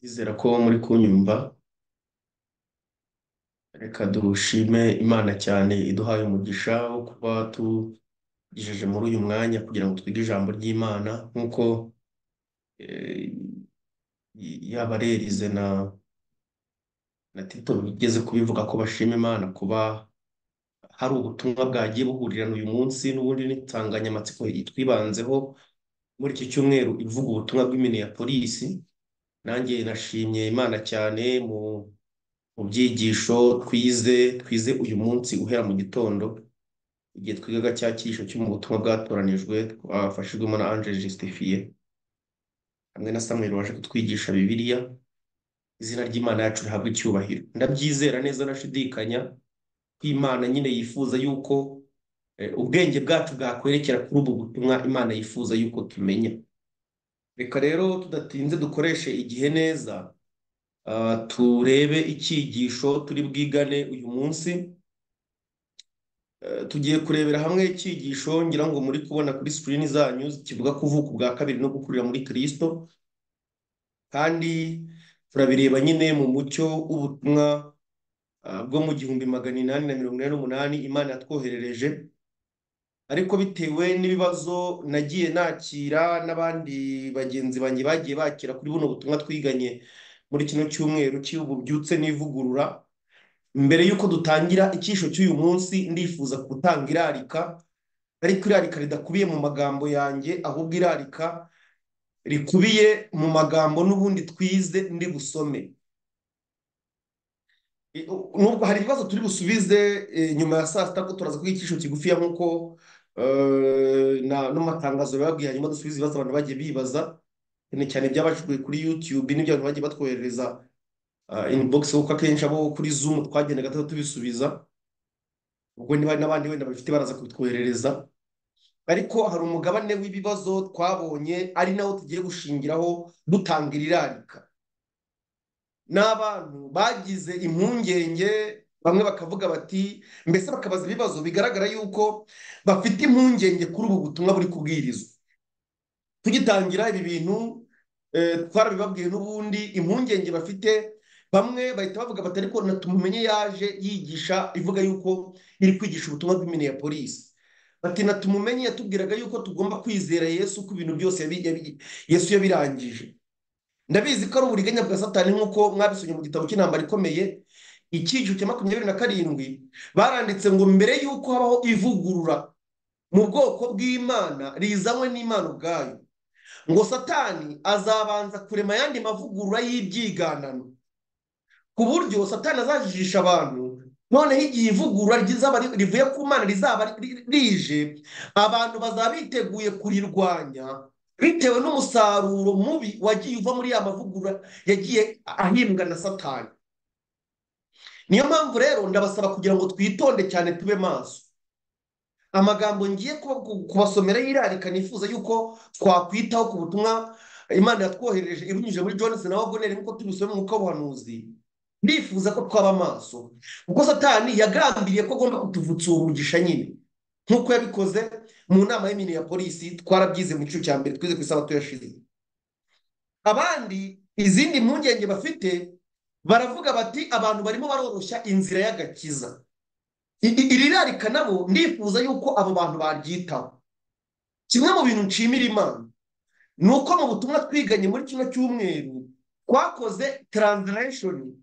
Ndizera ko muri kunyumva, reka dushime Imana cyane iduhaye umugisha wo kuba tugejeje muri uyu mwanya kugira ngo twige ijambo ry'Imana nk'uko eh, yaba Rerize na, na Tito bigeze kubivuga ko bashima Imana kuba hari ubutumwa bwagiye buhurirana uyu munsi n'ubundi n'insanganyamatsiko twibanzeho muri iki cyumweru ivuga ubutumwa bw'Iminneapolis. Nanjye nashimye Imana cyane mu mu byigisho twize twize uyu munsi uhera mu gitondo igihe twigaga cya cyigisho cyo mu butumwa bwatoranijwe twafashijwemo na Ange Justifier hamwe na Samuel waje kutwigisha Bibiliya izina ry'Imana yacu rihabwe icyubahiro ndabyizera neza ndashidikanya ko Imana nyine yifuza yuko eh, ubwenge bwacu bwakwerekera kuri ubu butumwa Imana yifuza yuko tumenya reka rero tudatinze dukoreshe igihe neza ah, turebe icyigisho turi bwigane uyu munsi Eh, tugiye kurebera hamwe icyigisho ngira ngo muri kubona kuri sikirini zanyu kivuga ku buvuko bwa kabiri no gukurira muri Kristo kandi turabireba nyine mu mucyo w'ubutumwa ah, bwo mu gihumbi magana inani na mirongo inani n'umunani Imana yatwoherereje ariko bitewe n'ibibazo nagiye nakira n'abandi bagenzi banjye bagiye bakira kuri buno butumwa twiganye muri kino cyumweru cy'ubu byutse n'ivugurura mbere y'uko dutangira icyigisho cy'uyu munsi ndifuza gutanga irarika ariko irarika ridakubiye mu magambo yanjye ahubwo irarika rikubiye mu magambo n'ubundi twize ndi busome I- u- nubwo hari ibibazo turi busubize eh, nyuma ya saa sita ko turaza kugira icyiciro kigufiya nk'uko eh, na- n'amatangazo bababwiye hanyuma dusubize ibibazo abantu bagiye bibaza cyane cyane ibyabashijwe kuri YouTube n'ibyo abantu bagiye batwoherereza ah, inbox kuko akenshi abo kuri Zoom twagendaga tuza tubisubiza ubwo niba n'abandi wenda babifite baraza kubitwoherereza ariko hari umugabane w'ibibazo twabonye ari nawo tugiye gushingiraho dutangira irarika n'abantu bagize impungenge bamwe bakavuga bati mbese bakabaza ibibazo bigaragara yuko bafite impungenge kuri ubu butumwa buri kubwirizwa tugitangira ibi bintu eh, twarabibabwiye n'ubundi impungenge bafite bamwe bahita bavuga bati ariko natumumenye yaje yigisha ivuga yuko iri kwigisha ubutumwa bw'Iminneapolis bati natumumenye yatubwiraga yuko tugomba kwizera Yesu ko ibintu byose yabi- yabi- Yesu yabirangije ndabizi ko ari uburiganya bwa satani nk'uko mwabisomye mu gitabo cy'intambara ikomeye icyiciro cya makumyabiri na karindwi baranditse ngo mbere y'uko habaho ivugurura mu bwoko bw'imana rizanywe n'imana ubwayo ngo satani azabanza kurema ayandi mavugurura y'ibyiganano ku buryo satani azajijisha abantu noneho igihe ivugurura rizaba ri- rivuye ku mana rizaba ri- rije abantu bazaba biteguye kurirwanya bitewe n'umusaruro mubi wagiye uva muri ya mavugurura yagiye ahimbwa na satani niyo mpamvu rero ndabasaba kugira ngo twitonde cyane tube maso amagambo ngiye kuba- ku- kubasomera y'irarika nifuza yuko twakwitaho ku butumwa imana yatwohereje ibinyujije muri Johnson na wagoneri nk'uko tubisoma mu mwuka w'ubuhanuzi ndifuza ko twaba maso kuko satani yagambiriye ko agomba kutuvutsa uwo mugisha nyine nk'uko yabikoze mu nama y'imini ya polisi twarabyize mu gice cya mbere twize ku isabato yashize abandi izindi mpungenge bafite baravuga bati abantu barimo baroroshya inzira y'agakiza I- i- iri rarika nabo ndifuza yuko abo bantu baryitaho kimwe mu bintu nshimira imana ni uko mu butumwa twiganye muri kino cyumweru twakoze translation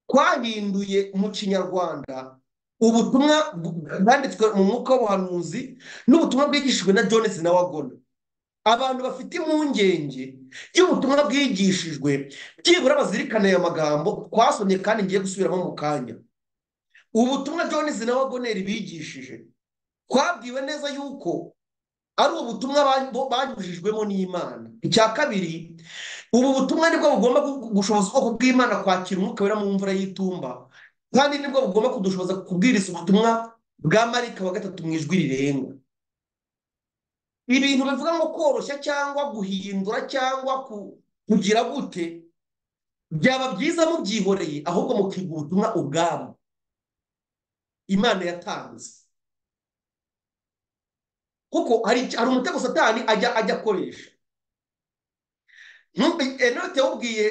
twahinduye mu kinyarwanda ubutumwa bw- bwanditswe mu mwuka w'ubuhanuzi n'ubutumwa bwigishijwe na Jones na Wagona abantu bafite impungenge y'ubutumwa bwigishijwe byibura bazirikane aya magambo twasomye kandi ngiye gusubiramo mu kanya ubutumwa Jones na Wagoneri bigishije twabwiwe neza yuko ari ubutumwa ba- bo- banyujijwemo n'Imana icya kabiri ubu butumwa nibwo bugomba gu- gushoboza ubwoko bw'Imana kwakira umwuka wera mu mvura y'itumba kandi nibwo bugomba kudushoboza kubwiriza ubutumwa bwa marika wa gatatu mu ijwi rirenga ibintu bivuga nko koroshya cyangwa guhindura cyangwa ku- kugira gute byaba byiza mubyihoreye ahubwo mukiga ubutumwa ubwabo Imana yatanze kuko hari icya- hari umutego satani ajya ajya akoresha ntuti- eh, note yawubwiye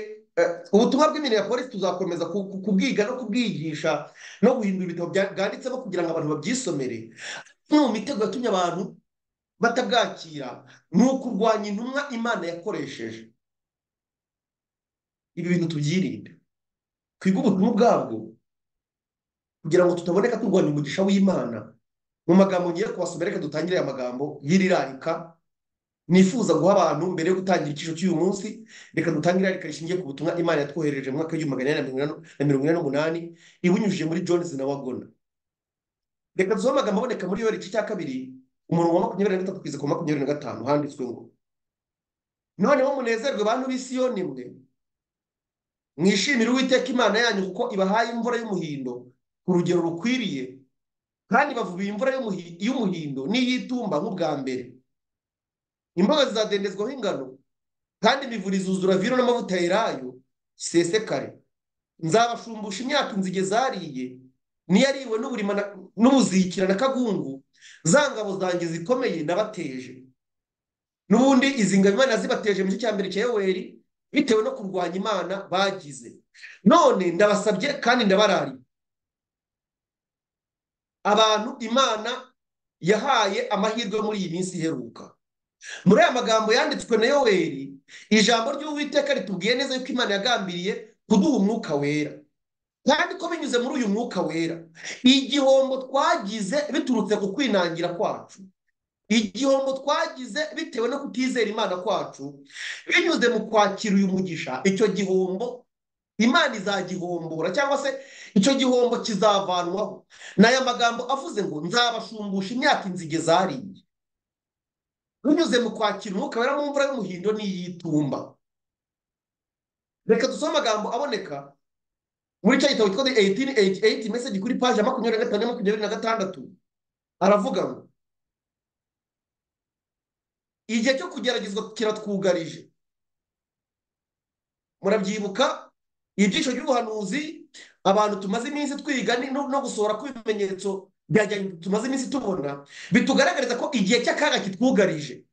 ubutumwa bw'imirire ya polisi tuzakomeza kubwiga no kubwigisha no guhindura ibitabo bwanditsemo kugira ngo abantu babyisomere imwe mu mitego yatumye abantu batabwakira ni ukurwanya intumwa imana yakoresheje ibi bintu tubyirinde twige ubutumwa ubwabwo kugira ngo tutaboneka turwanya umugisha w'imana mu magambo ngiye kubasomera reka dutangire aya magambo y'irirarika nifuza guha abantu mbere yo gutangira icyiciro cy'uyu munsi reka dutangire irarika rishingiye ku butumwa imana yatwohereje mu mwaka w'igihumbi magana inani na mirongo ine n'umunani ibinyujije muri jones na wagona reka dusohe amagambo aboneka muri yoweri igice cya kabiri umurongo wa makumyabiri na gatatu kugeza ku makumyabiri na gatanu handitswe ngo noneho munezerwe bantu b'isiyoni mwe mwishimire uwiteka imana yanyu kuko ibahaye imvura y'umuhindo ku rugero rukwiriye kandi bavubiye imvura y'umuhindo n'iy'itumba nk'ubwa mbere imboga zizadendezwaho ingano kandi imivure izuzura vino n'amavuta yerayo gisesekare nzabashumbusha imyaka inzige zariye n'iyariwe n'ubuzikira na kagungu za ngabo zanjye zikomeye nabateje n'ubundi izi ngabo imana zibateje mu gice cya mbere cya yoweri bitewe no kurwanya imana bagize none ndabasabye kandi ndabarariye abantu imana yahaye amahirwe muri iyi minsi iheruka muri aya magambo yanditswe na yoweri ijambo ry'uwiteka ritubwiye neza yuko imana yagambiriye kuduha umwuka wera kandi ko binyuze muri uyu mwuka wera igihombo twagize biturutse ku kwinangira kwacu igihombo twagize bitewe no kutizera imana kwacu binyuze mu kwakira uyu mugisha icyo gihombo imana izagihombora cyangwa se icyo gihombo kizavanwaho ni aya magambo avuze ngo nzabashumbusha imyaka inzige zariye binyuze mu kwakira umwuka wera mu mvura y'umuhindo n'iy'itumba reka dusome amagambo aboneka muri cya gitabo cyitwa eyitini eyiti eyiti meseji kuri paji ya makumyabiri na gatanu na makumyabiri na gatandatu aravuga ngo igihe cyo kugeragezwa kiratwugarije murabyibuka ibyiciro by'ubuhanuzi abantu tumaze iminsi twiga no gusohora kw'ibimenyetso tumaze iminsi tubona bitugaragariza ko igihe cy'akaga kitwugarije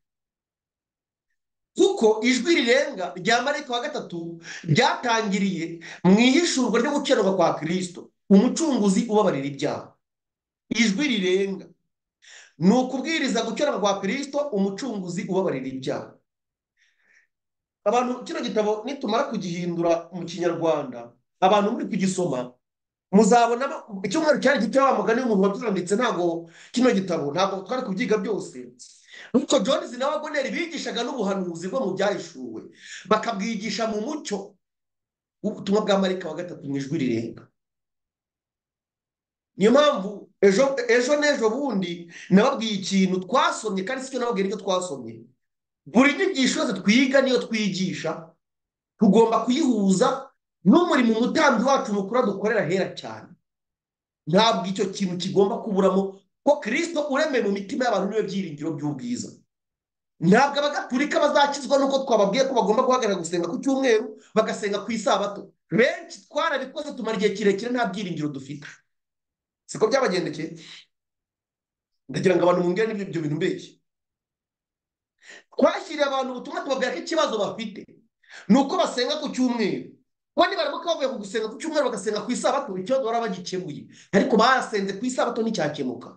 kuko ijwi rirenga rya marayika wa gatatu ryatangiriye mu ihishurwa ryo gukenerwa kwa kirisito umucunguzi ubabarira ibyaha ijwi rirenga ni ukubwiriza gukenerwa kwa kirisito umucunguzi ubabarira ibyaha abantu kino gitabo nitumara kugihindura mu kinyarwanda abantu muri kugisoma muzabona icyumweru cyari gito wa mugani w'umuntu wabyuranditse ntabwo kino gitabo ntabwo twari kubyiga byose nk'uko jones na wagoneri bigishaga n'ubuhanuzi bwo mu byahishuwe bakabwigisha mu mucyo w'ubutumwa bwa marika wa gatatu mu ijwi rirenga niyo mpamvu ejo n'ejo bundi nababwiye ikintu twasomye kandi si cyo nababwiye nicyo twasomye buri nyigisho yose twiga niyo twigisha tugomba kuyihuza n'umurimo umutambyi wacu mukuru dukorera hera cyane ntabwo icyo kintu kigomba kuburamo ko kirisito uremeye mu mitima y'abantu niwe byiringiro by'ubwiza ntabwo abagatulika bazakizwa nuko twababwiye ko bagomba guhagarara gusenga ku cyumweru bagasenga ku isabato benshi twarabikoze tumara igihe kirekire nta byiringiro dufite siko byabagendekeye ndagira ngo abantu bungere n'ibyo bintu mbeshyi twashyiriye abantu ubutumwa tubabwira ko ikibazo bafite ni uko basenga ku cyumweru kuko nibaramuka bavuye ku gusenga ku cyumweru bagasenga ku isabato ikibazo baba bagikemuye ariko barasenze ku isabato nticyakemuka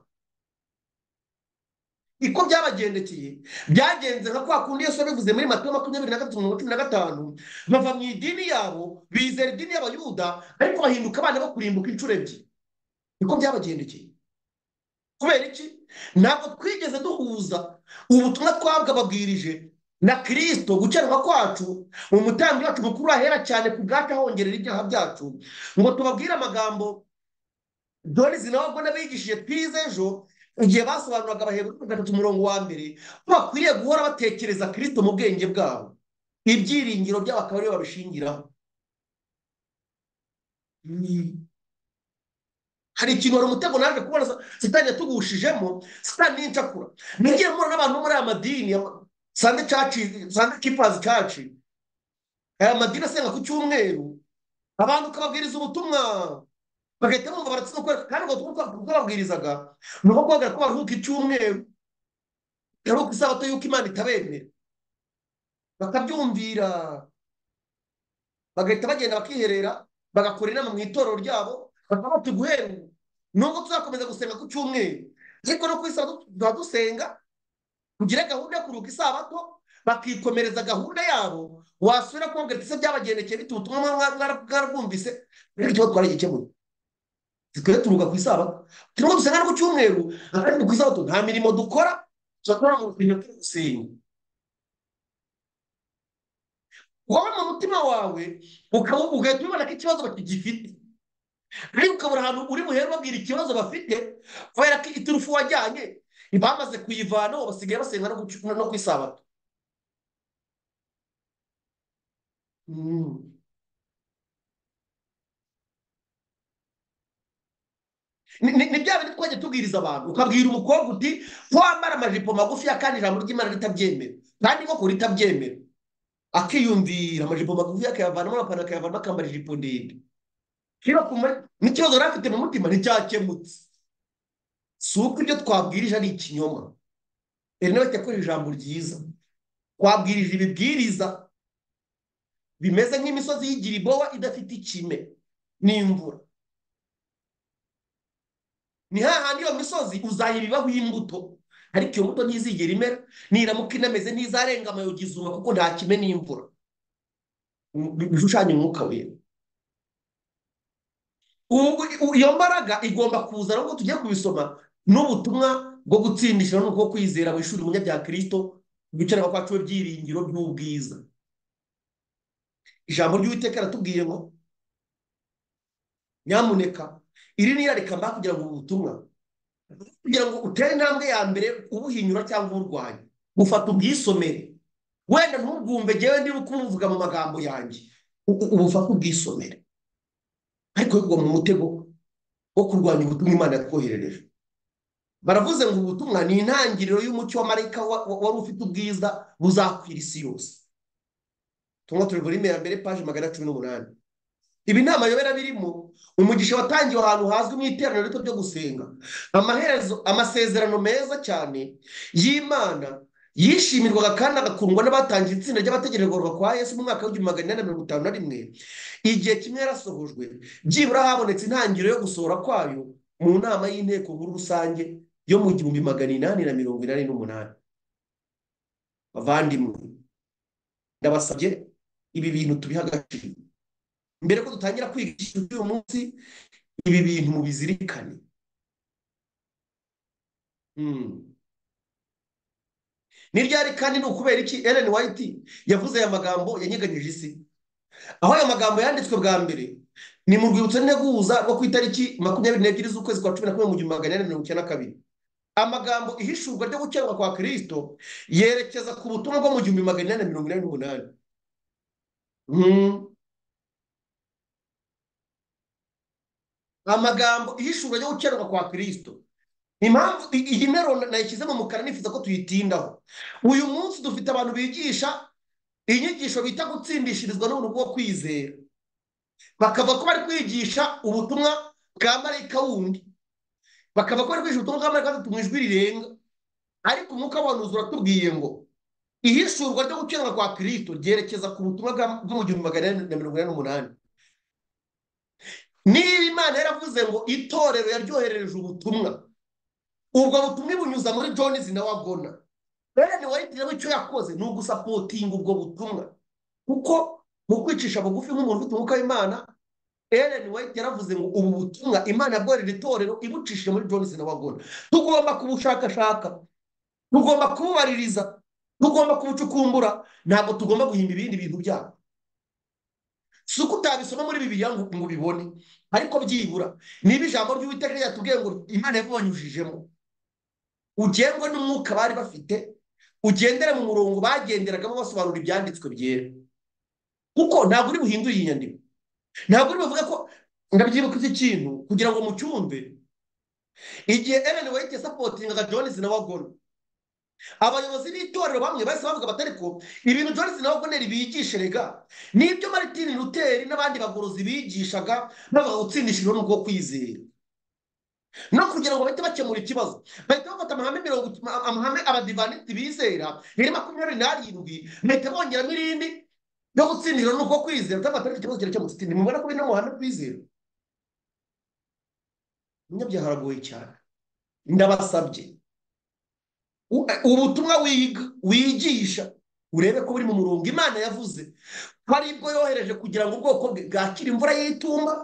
iko byabagendekeye byagenze nka kwa kundi yose bivuze muri matayo makumyabiri na gatatu mirongo cumi na gatanu bava mu idini yabo bizera idini y'abayuda ariko bahinduka abana bo kurimbuka inshuro ebyiri niko byabagendekeye kubera iki ntabwo twigeze duhuza ubutumwa twabwababwirije na kirisito gukenerwa kwacu umutambyi wacu mukuru ahera cyane ku bwacu ahongerera ibyaha byacu ngo tubabwire amagambo dorizi nawe ubwo n'abigishije twize ejo igihe basobanuraga abahebura gatatu umurongo wa mbere ko bakwiriye guhora batekereza kirisito mu bwenge bwabo ibyiringiro byabo akaba ariyo babishingiraho hari ikintu hari umutego naje kubona sitani yatugushijemo sitani y'incakura nagiye mubona n'abantu bo muri aya madini sande caci sande kipazi caci aya madini asenga ku cyumweru abantu ukababwiriza ubutumwa bagahita bumva baratsinda kubera kandi ubwo babwirizaga ni uko kubabwira ko baruhuka icyumweru baruhuka isabato y'uko imana itabemera bakabyumvira bagahita bagenda bakiherera bagakora inama mu itorero ryabo bakaba bati guhera ubu nubwo tuzakomeza gusenga ku cyumweru ariko no ku isabato tuba dusenga kugira gahunda yo kuruhuka isabato bakikomereza gahunda yabo wasubira kubabwira ati se byabagendekeye bite ubutumwa mwarabwumvise ariko ikibazo twaragikemuye twe turuhuka ku isabato turimo dusenga no ku cyumweru kandi ku isabato nta mirimo dukora turakora mu bintu turi gusenga wowe mu mutima wawe ukaba ugahita ubibona ko ikibazo bakigifite ariko ukabura ahantu uri buhere babwira ikibazo bafite kubera ko iturufu wajyanye bamaze kuyivanaho basigaye basenga no ku isabato ni bya bintu twagiye tubwiriza abantu ukabwira umukobwa uti wambara amajipo magufi ya kandi ijambo ry'imana ritabyemera kandi inkokora itabyemera akiyumvira amajipo magufi akayavanamo amapantaro akayavanamo akambara ijipo ndende n'ikibazo yari afite mu mutima nticyakemutse si uko ibyo twabwirije ari ikinyoma rero nawe yakoresha ijambo ryiza twabwirije ibibwiriza bimeze nk'imisozi y'igiribowa idafite ikime n'imvura ni hahandi iyo misozi uzayibibaho imbuto ariko iyo mbuto ntizigera imera niramuka inameze ntizarenga amayogi izuba kuko nta kime n'imvura bishushanya umwuka wera iyo mbaraga igomba kuza nubwo tugiye kubisoma n'ubutumwa bwo gutsindisha n'ubwo kwizera mu ishuri umunya bya kirisito bicara kwa cumi byiringiro by'ubwiza ijambo ry'uwiteka ratubwiye ngo nyamuneka iri ni irarikamba kugira ngo ubu butumwa kugira ngo utere intambwe ya mbere ubuhinyura cyangwa uburwanya bufata ubwisomere wenda ntubwumve ngewe ndi kubuvuga mu magambo yanjye ubufate ubwisomere ariko bigwa mu mutego wo kurwanya ubutumwa imana yatwoherereje baravuze ngo ubutumwa ni intangiriro y'umucyo wa marayika wari ufite ubwiza buzakwira isi yose tunywa turi buri mbere paje magana cumi n'umunani ibi nta mayobera birimo umugisha watangiwe ahantu hazwi mu iteraniro rito ryo gusenga amaherezo amasezerano meza cyane y'imana yishimirwaga kandi agakundwa n'abatangije itsinda ry'abategererwa kwa yesu mu mwaka w'igihumbi magana inani na mirongo itanu na rimwe igihe kimwe yarasohojwe byibura habonetse intangiriro yo gusohora kwayo mu nama y'inteko nkuru rusange yo mu gihumbi magana inani na mirongo inani n'umunani bavandimwe ndabasabye ibi bintu tubiha agaciro mbere ko dutangira kwigisha uyu munsi ibi bintu mubizirikane niryari kandi ni ukubera iki Ellen White yavuze aya magambo yanyeganyije isi aho aya magambo yanditswe bwa mbere ni mu rwibutso nteguza rwo ku itariki makumyabiri n'ebyiri z'ukwezi kwa cumi na kumwe mu gihumbi magana inani mirongo icyenda na kabiri amagambo ihishurwa ryo gukemuka kwa kirisito yerekeza ku butumwa bwo mu gihumbi magana inani na mirongo inani n'umunani amagambo ihishura yo gukererwa kwa kirisito impamvu iyi nteruro nayishyize mu mukara nifuza ko tuyitindaho uyu munsi dufite abantu bigisha inyigisho bita gutsindishirizwa n'ubuntu bwo kwizera bakava ko bari kwigisha ubutumwa bwa marayika wundi bakava ko bari kwigisha ubutumwa bwa marayika gatatu mu ijwi rirenga ariko umwuka w'abantu uratubwiye ngo ihishurwa ryo gukererwa kwa kirisito ryerekeza ku butumwa bwo mu gihumbi magana inani na mirongo inani n'umunani niba imana yaravuze ngo itorero yaryoherereje ubutumwa ubwo butumwa ibunyuza muri jonizi nawe abwona rero wahitiyemo icyo yakoze ni ugusapotinga ubwo butumwa kuko mu kwicisha bugufi nk'umuntu ufite umwuka w'imana Ellen White yaravuze ngo ubu butumwa imana yabwohereje itorero ibucishije muri jonizi nawe abwona tugomba kubushakashaka tugomba kububaririza tugomba kubucukumbura ntabwo tugomba guhimba ibindi bintu byabo si uko utabisoma muri bibiliya ngo ubibone ariko byibura niba ijambo ry'uwiteka ryatubwiye ngo imana yabibanyujijemo ugengwe n'umwuka bari bafite ugendere mu murongo bagenderagamo basobanura ibyanditswe byera kuko ntabwo uri buhindure iyi nyandiko ntabwo uri buvuge ko ndabyibuka iki kintu kugira ngo mucyumve igihe Ellen White yasapotingaga Jones na Wagona abayobozi b'itorero bamwe bahise bavuga bati ariko ibintu Johnson na Wagner bigisherega nibyo Martin Luther n'abandi bagorozi bigishaga bavuga gutsindisha ibintu bwo kwizera no kugira ngo bahite bakemura ikibazo bahita bafata amahame mirongo amahame abadivaniti bizera riri makumyabiri n'arindwi bahita bongeramo irindi no gutsindira ni uko kwizera cyangwa atari ikibazo kirakemutse iti ntimubona ko bino muhana kwizera umunyabyaha aragoye cyane ndabasabye ubutumwa wiga wigisha urebe ko buri mu murongo imana yavuze ko ari bwo yohereje kugira ngo ubwoko bwe bwakire imvura y'itumba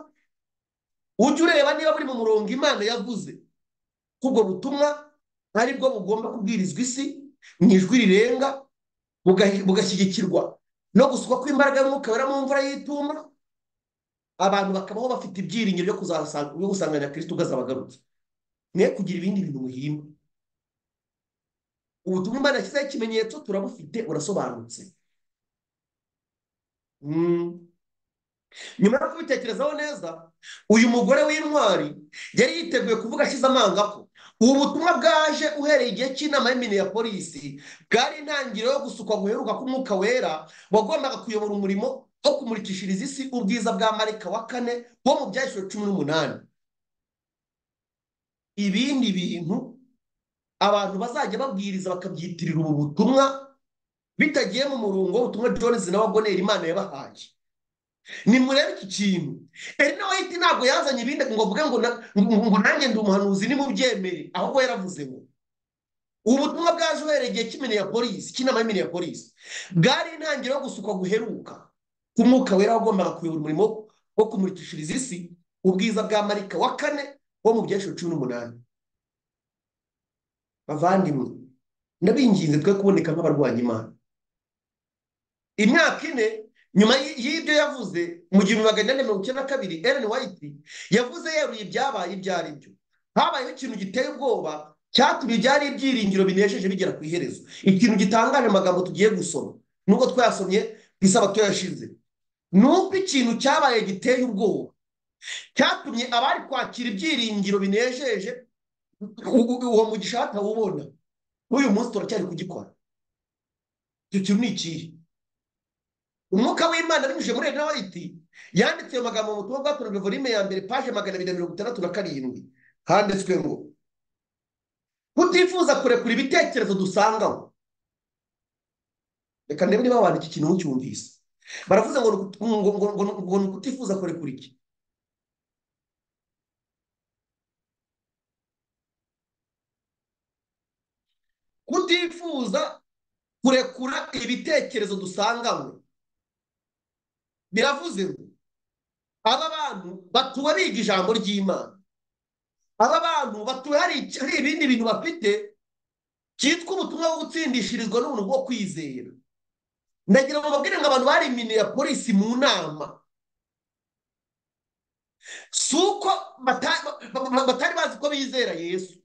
ujye ureba niba buri mu murongo imana yavuze ko ubwo butumwa ari bwo bugomba kubwirizwa isi mu ijwi rirenga bugashyigikirwa no gusukwa kw'imbaraga y'umwuka wera mu mvura y'itumba abantu bakabaho bafite ibyiringiro byo gusanganira kirisiti ugazabagarutse mwe kugira ibindi bintu muhimba ubutumwa imana yashyizeho ikimenyetso turabufite burasobanutse nyuma yo kubitekerezaho neza uyu mugore w'intwari yari yiteguye kuvuga ashize amanga ko ubu butumwa bwaje uhereye igihe cy'inama y'imini ya polisi bwari intangiriro yo gusukwa guheruka k'umwuka wera wagombaga kuyobora umurimo wo kumurikishiriza isi ubwiza bwa marika wa kane wo mu byahishwe cumi n'umunani ibindi bintu abantu bazajya babwiriza bakabyitirira ubu butumwa bitagiye mu murongo w'ubutumwa Jones na wagonera imana yabahaye nimurebe iki kintu eri nawe ahita ntabwo yazanye ibindi ngo mvuge ngo nanjye ndi umuhanuzi nimubyemere ahubwo yaravuze ngo ubu butumwa bwaje uhereye igihe cy'imene ya polisi cy'inama y'imene ya polisi bwari intangiriro yo gusukwa guheruka k'umwuka wera wagombaga kuyobora umurimo wo kumurikishiriza isi ubwiza bwa marika wa kane wo mu byiciro cumi n'umunani bavandimwe ndabinginze twe kuboneka nk'abarwanya imana imyaka ine nyuma y'ibyo yavuze mu gihumbi magana inani mirongo icyenda na kabiri Ellen White yavuze yeruye ibyabaye ibyo ari byo habayeho ikintu giteye ubwoba cyatumye ibyari ibyiringiro binejeje bigera ku iherezo ikintu gitangaje amagambo tugiye gusoma nubwo twayasomye ku isabato yashize ni uko ikintu cyabaye giteye ubwoba cyatumye abari kwakira ibyiringiro binejeje uwo mugisha batawubona n'uyu munsi turacyari kugikora icyo kintu ni ikihe umwuka w'imana binyujije muri ena wayiti yanditse ayo magambo mu butumwa bwakorewe volume ya mbere paje magana abiri na mirongo itandatu na karindwi handitswe ngo kutifuza kurekura ibitekerezo dusangaho reka ndebe niba wandika ikintu ntucyumvise baravuze ngo ni ukutifuza kurekura iki kutifuza kurekura ibitekerezo dusanganywe biravuze ngo aba bantu batuwe biga ijambo ry'imana aba bantu batuwe hari ibindi bintu bafite cyitwa ubutumwa bwo gutsindishirizwa n'ubuntu bwo kwizera ndagira ngo babwire ngo abantu bari imini ya polisi mu nama si uko batari bazi ko bizera yesu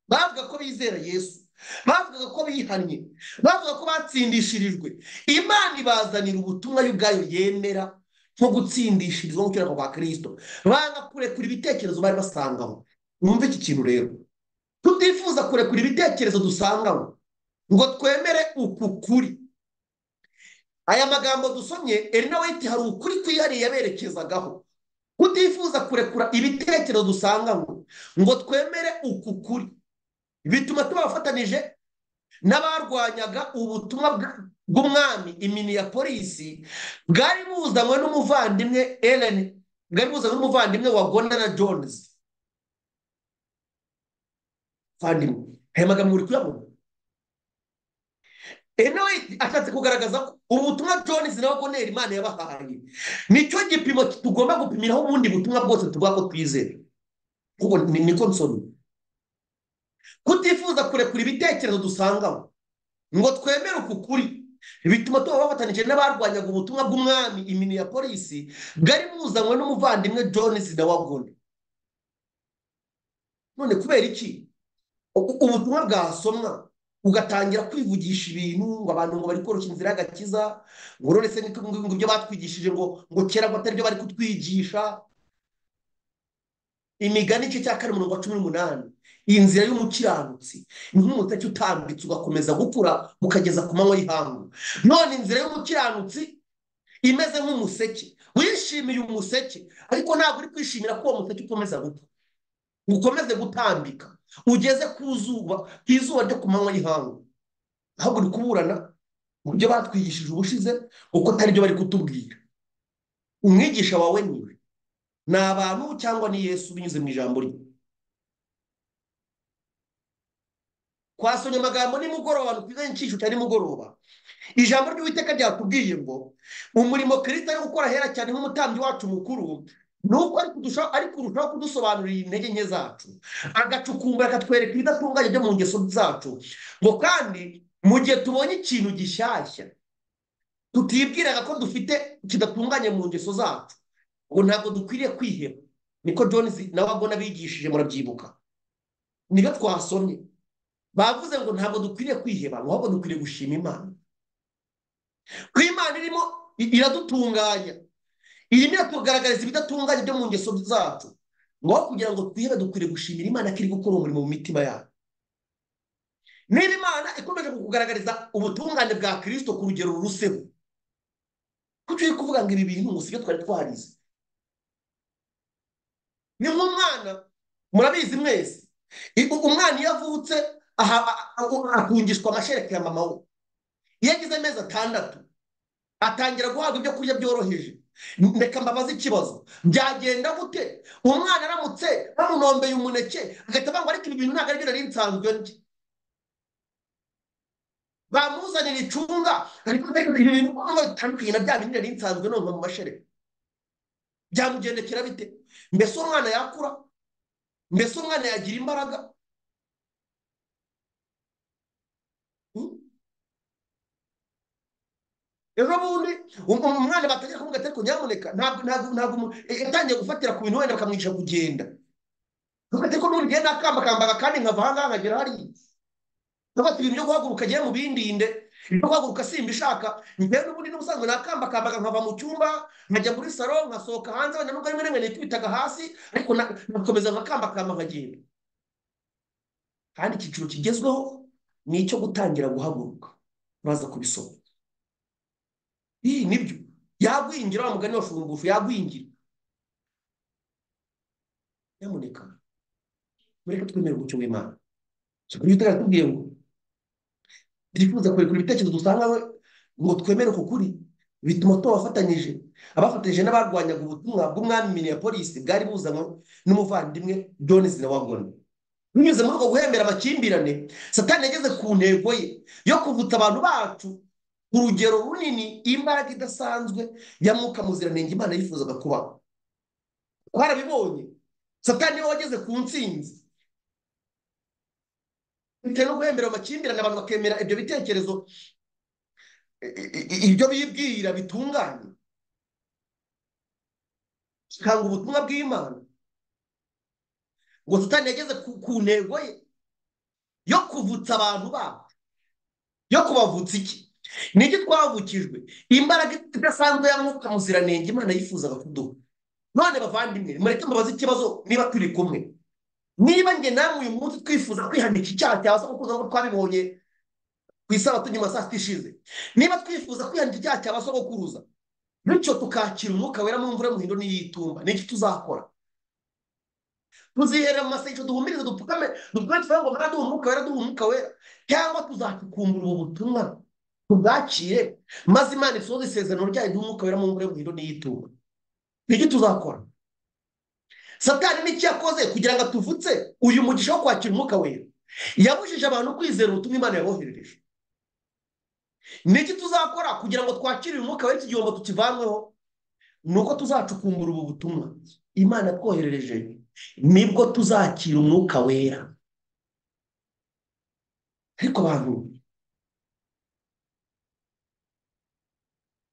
bavuga ko bizera yesu bavugaga ko bihannye bavuga ko batsindishirijwe imana ibazanira ubutumwa y'ubwayo yemera nko gutsindishirizwa mu kiranga kwa kirisito banga kurekura ibitekerezo bari basangaho mwumve iki kintu rero tutifuza kurekura ibitekerezo dusangaho ngo twemere uku kuri aya magambo dusomye eri nawe hari ukuri kwihariye yaberekezagaho kutifuza kurekura ibitekerezo dusangaho ngo twemere uku kuri bituma tuba abafatanije n'abarwanyaga ubutumwa bw'umwami imini ya polisi bwari buzanywe n'umuvandimwe Ellen bwari buzanywe n'umuvandimwe wa Gondana Jones vandimwe aya magambo uri kuyabona eno ashatse kugaragaza ko ubutumwa Jones na Gondana Imana yabahaye nicyo gipimo tugomba gupimiraho ubundi butumwa bwose tuvuga ko twizera kuko niko nsomye kutifuza kurekura ibitekerezo dusangaho ngo twemere uku kuri bituma tuba bafatanyije n'abarwanyaga ubutumwa bw'umwami imini ya polisi bwari buzanywe n'umuvandimwe Jones na wagone none kubera iki ubutumwa bwasomwa ugatangira kwivugisha ibintu ngo abantu ngo bari koroshya inzira y'agakiza ngo none se ngo ibyo batwigishije ngo ngo kera ngo atari byo bari kutwigisha imigani igice cya kane umurongo wa cumi n'umunani inzira y'umukiranutsi ni nk'umutaki utambitse ugakomeza gukura ukageza ku manywa y'ihangu none inzira y'umukiranutsi imeze nk'umuseke wishimiye umuseke ariko ntabwo uri kwishimira ko uwo museke ukomeza gupfa ukomeze gutambika ugeze ku zuba ku izuba ryo ku manywa y'ihangu ahubwo uri kuburana mu byo batwigishije ubushize kuko atari byo bari kutubwira umwigisha wawe niwe ni abantu cyangwa ni yesu binyuze mu ijambo rye kwasonya amagambo nimugoroba twize inshisho cyane nimugoroba ijambo ry'uwiteka ryatubwiye ngo umurimo kirita yo gukora hera cyane nk'umutambyi wacu mukuru ni uko ari kurushaho kudusobanurira intege nke zacu agacukumbura akatwereka ibidatunganye byo mu ngeso zacu ngo kandi mu gihe tubonye ikintu gishyashya tutibwiraga ko dufite kidatunganye mu ngeso zacu ngo ntabwo dukwiriye kwiheba niko Jones nawe abona abigishije murabyibuka nibyo twasomye bavuze ngo ntabwo dukwiriye kwiheba ahubwo dukwiriye gushima imana ko imana irimo iradutunganya irimo iratugaragariza ibidatunganye byo mu ngeso zacu ngaho kugira ngo twihebe dukwiriye gushimira imana ko iri gukora umurimo mu mitima yacu niba imana ikomeje kukugaragariza ubutungane bwa kirisito ku rugero ruruseho kuko uri kuvuga ngo ibi bintu ngo si byo twari twarize ni nk'umwana murabizi mwese umwana iyo avutse akungishwa amashereka ya mama we iyo agize amezi atandatu atangira guhabwa ibyo kurya byoroheje reka mbabaze ikibazo byagenda gute umwana aramutse bamunombeye umuneke agahita avuga ngo ariko ibi bintu ntabwo ari byo nari nsanzwe ndya bamuzanira icunga ariko ibi bintu bitandukanye na bya bindi nari nsanzwe numva mu mashereka byamugendekera bite mbese umwana yakura mbese umwana yagira imbaraga ejo bundi umwana batangira kumubwira ati ariko nyamuneka ntabwo ntabwo ntabwo yatangiye gufatira ku bintu wenda bakamwica kugenda ati ariko n'ubundi ngenda akambakambaga kandi nkava aha ngaha nkagera hariya ntabwo ati ibintu byo guhaguruka agiye mu bindinde ibyo guhaguruka simba ishaka njyewe n'ubundi n'ubusanzwe nakambakambaga nkava mu cyumba nkajya muri saro nkasohoka hanze wenda nubwo rimwe rimwe nikubitaga hasi ariko nakomeza nkakambakamba nkagenda kandi icyiciro kigezweho ni icyo gutangira guhaguruka uraza kubisoma iyi nibyo yagwingira wa mugani wa shungufu yagwingira nyamuneka mureke twemere umucyo w'imana tukaba tutari atubwiye ngo twifuza kurekura ibitekerezo dusanga ngo twemere uku kuri bituma tubafatanyije abafatanyije n'abarwanyaga ubutumwa bw'umwami minneapolis bwari buzanywe n'umuvandimwe jones na wagoni binyuze muri ubwo guhembera amakimbirane satani yageze ku ntego ye yo kuvutsa abantu bacu urugero runini imbaraga idasanzwe ya mwuka muziranenge imana yifuzaga kubaho twarabibonye satani we wageze ku ntsinzi bitewe no guhembera amakimbirane abantu bakemera ibyo bitekerezo ibyo bibwira bitunganye kanga ubutumwa bw'imana ngo satani yageze ku ntego ye yo kuvutsa abantu babo yo kubavutsa iki ni iki twavukijwe imbaraga idasanzwe ya mwuka muziranenge imana yifuzaga kuduha none bavandimwe mureke mbabaze ikibazo niba turi kumwe niba njye namwe uyu munsi twifuza kwihanika icyaha cyawe so kuko twabibonye ku isabato nyuma saa sita ishize niba twifuza kwihanika icyaha cyawe so gukuruza bityo tukakira umwuka wera mu mvura y'umuhindo n'iyitumba ni iki tuzakora tuziherera mu masengesho duhumirize dupfukame dupfukame tuvuge ngo mwana duha umwuka wera duha umwuka wera cyangwa tuzacukumbura ubu butumwa tubwakire maze imana isohoze isezerano ryayo ry'umwuka wera mu mvura y'umuhindo n'iyitumba nibyo tuzakora satani n'icyo yakoze kugira ngo atuvutse uyu mugisha wo kwakira umwuka wera yabujije abantu kwizera ubutumwa imana yaboherereje n'iki tuzakora kugira ngo twakire uyu mwuka wera iki gihombo tukivanweho ni uko tuzacukumbura ubu butumwa imana twoherereje nibwo tuzakira umwuka wera ariko abantu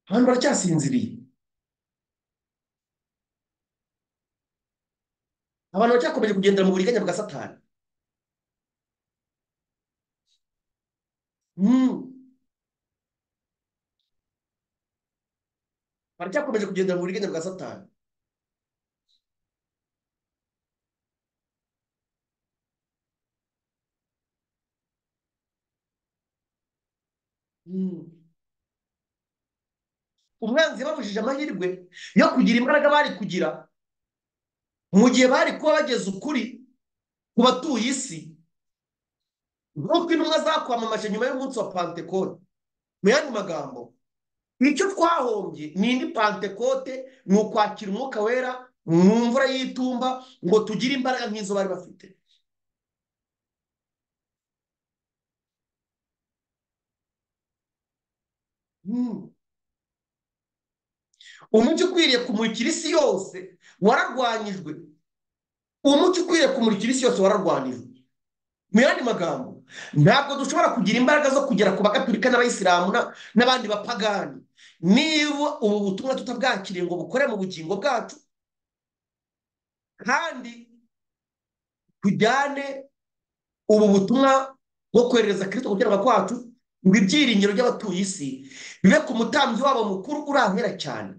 abantu baracyasinziriye abantu baracyakomeje kugendera mu buriganya bwa satani baracyakomeje kugendera mu buriganya bwa satani umwanzi babujije amahirwe yo kugira imbaraga bari kugira mu gihe bari kuba bageze ukuri ku batuye isi nk'uko intumwa zakwamamaje nyuma y'umunsi wa pantekoni mu yandi magambo icyo twahombye ni indi pantekote ni ukwakira umwuka wera mu mvura y'itumba ngo tugire imbaraga nk'izo bari bafite umucyo ukwiriye kumurikira isi yose wararwanyijwe umucyo ukwiriye kumurikira isi yose wararwanyijwe mu yandi magambo ntabwo dushobora kugira imbaraga zo kugera ku bagaturika n'abayisilamu n'abandi bapagani niba ubu butumwa tutabwakiriye ngo bukore mu bugingo bwacu kandi tujyane ubu butumwa bwo kohereza kirisito gukiranuka kwacu ngo ibyiringiro by'abatuye isi bibe ku mutambyi wabo mukuru uri ahera cyane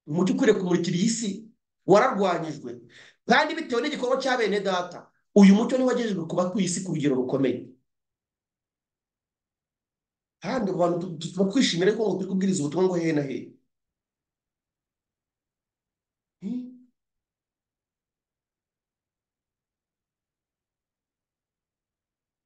umucyo ukwiriye kumurikira iyi si wararwanyijwe kandi bitewe n'igikorwa cya bene data uyu mucyo niwo wagejejwe ku batuye isi ku rugero rukomeye kandi ku bantu tuba twishimira ko turi kubwiriza ubutumwa ngo hehe na hehe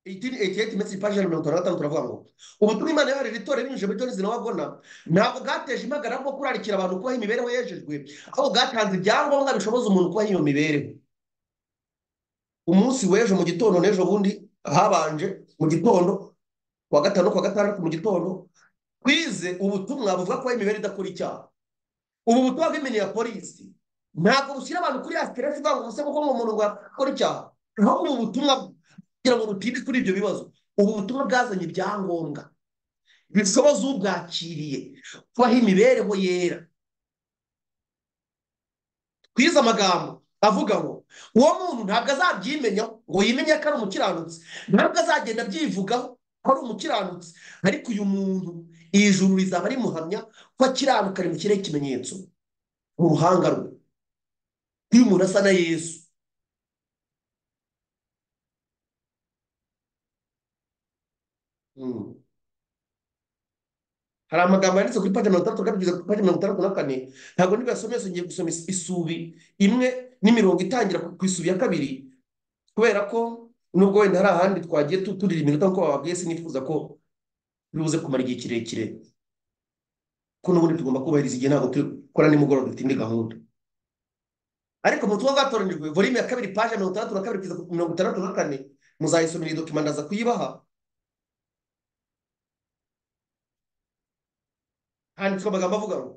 ekiyeti mesi paji ya mirongo itanu na gatanu turavuga ngo ubutumwa imana yoherera itorero ibinyujije muri joni zinawabona ntabwo bwateje impagarara bwo kurarikira abantu kubaha imibereho yejejwe ahubwo bwatanze ibyangombwa bishoboza umuntu kubaha iyo mibereho umunsi w'ejo mu gitondo n'ejo bundi habanje mu gitondo kuwa gatanu kuwa gatandatu mu gitondo twize ubutumwa buvuga ko imibereho idakora icyaha ubu butumwa bw'imini ya polisi ntabwo bushyira abantu kuri ya siteresi uvuga ngo umusego kuko umuntu ngo akora icyaha ahubwo ubu butumwa kugira ngo butinde kuri ibyo bibazo ubu butumwa bwazanye ibyangombwa bishoboza ubwakiriye kubaho imibereho yera twize amagambo avuga ngo uwo muntu ntabwo azabyimenya ngo yimenye ko ari umukiranutsi ntabwo azagenda abyivugaho ko ari umukiranutsi ariko uyu muntu iri juru rizaba rimuhamya ko akiranuka ari mu kirere ikimenyetso mu ruhanga rwe iyo umuntu asa na yesu hari amagambo yanditse kuri paji mirongo itandatu kugeza kuri paji mirongo itandatu na kane ntabwo nibasomese ngiye gusoma isubi imwe n'imirongo itangira ku isubi ya kabiri kubera ko nubwo wenda hari ahandi twagiye turira iminota nk'uko bababwiye sinifuza ko bibuze kumara igihe kirekire ko n'ubundi tugomba kubahiriza igihe ntabwo dukora nimugoroba dutinde gahunda ariko mu tuba bwatoranijwe volume ya kabiri paji mirongo itandatu na kabiri kugeza ku mirongo itandatu na kane muzayisomera iyi dokima ndaza kuyibaha handitswe amagambo avuga ngo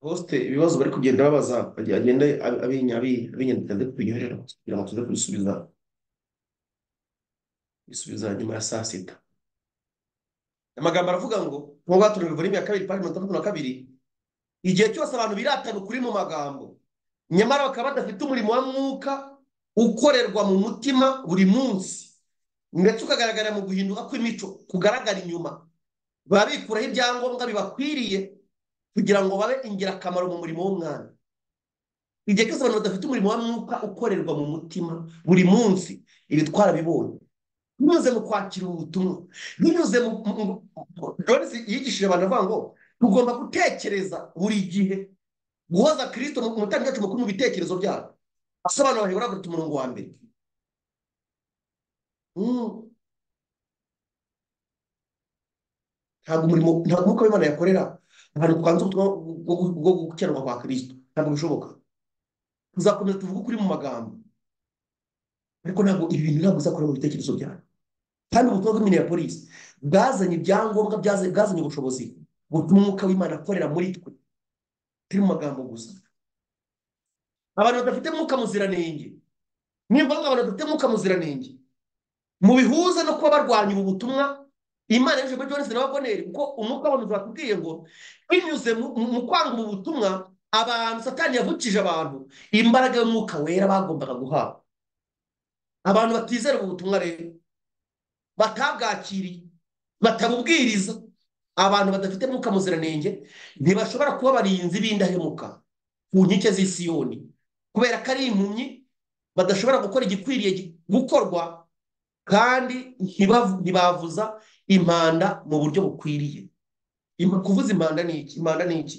hosite ibibazo bari kugenda babaza agenda abinyandika ndetse tubiyoherera kugira ngo tuze kubisubiza bisubiza nyuma ya saa sita amagambo aravuga ngo nk'uko batumiwe muri ya kabiri pari mirongo itandatu na kabiri igihe cyose abantu biratana ukuri mu magambo nyamara bakaba badafite umurimo wa mwuka ukorerwa mu mutima buri munsi ndetse ukagaragarira mu guhinduka kw'imico kugaragara inyuma baba bikuraho ibyangombwa bibakwiriye kugira ngo babe ingirakamaro mu murimo w'umwana igihe cyose abantu badafite umurimo wa mwuka ukorerwa mu mutima buri munsi ibi twarabibonye binyuze mu kwakira ubutumwa binyuze mu jones yigishije abantu avuga ngo tugomba gutekereza buri gihe guhoza kirisito mu mutangi wacu mukuru mu bitekerezo byacu asobanura bahebura kuruta umurongo wa mbere ntabwo umurimo ntabwo umwuka w'imana yakorera ahantu twanze ubutumwa bwo gukenerwa kwa kirisito ntabwo bishoboka tuzakomeza tuvuge ukuri mu magambo ariko ntabwo ibi bintu ntabwo uzakora mu bitekerezo byacu kandi ubutumwa bw'imini ya polisi bwazanye ibyangombwa bwazanye ubushobozi butuma umwuka w'imana akorera muri twe turi mu magambo gusa abantu badafite mwuka muziranenge ni ngombwa abantu badafite mwuka muziranenge mu bihuza no kuba barwanya ubu butumwa imana yaje muri jones n'ababoneri kuko umwuka w'abantu turakubwiye ngo binyuze mu kwanga ubu butumwa abantu satani yavukije abantu imbaraga y'umwuka wera bagombaga guhabwa abantu batizera ubu butumwa rero batabwakiriye batabubwiriza abantu badafite mwuka muziranenge ntibashobora kuba abarinzi b'indahemuka ku nkike z'isiyoni kubera ko ari impumyi badashobora gukora igikwiriye gukorwa kandi ntibavuza impanda mu buryo bukwiriye Ima- kuvuza impanda ni iki impanda ni iki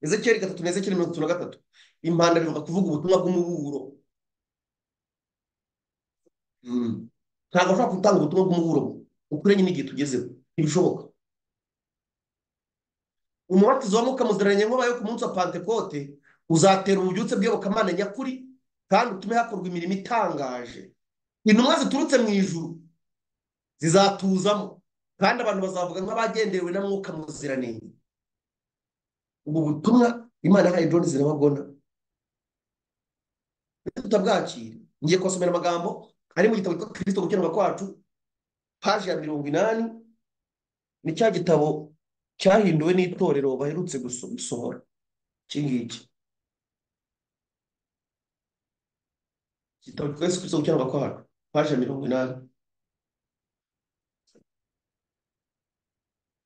ezekeri gatatu na ezekeri mirongo itatu na gatatu impanda bivuga kuvuga ubutumwa bw'umuburo Mm. ntabwo ushobora gutanga ubutumwa bw'umuburo ukwiranye n'igihe tugezeho ntibishoboka umubatizo wa mwuka muziranenge nk'ubayeho ku munsi wa pantekote uzatera ububyutse bw'iyobokamana nyakuri kandi utume hakorwa imirimo itangaje intumwa ziturutse mu ijuru zizatuzamo kandi abantu bazavuga nk'abagenderewe na mwuka muziranenge ubu butumwa imana yahaye john zirabagona tutabwakira ngiye kubasomera amagambo ari mu gitabo cyitwa kirisito gukenerwa kwacu paji ya mirongo inani ni cya gitabo cyahinduwe n'itorero baherutse guso- gusohora iki ngiki igitabo cyitwa yesu kirisito gukenerwa kwacu paji ya mirongo inani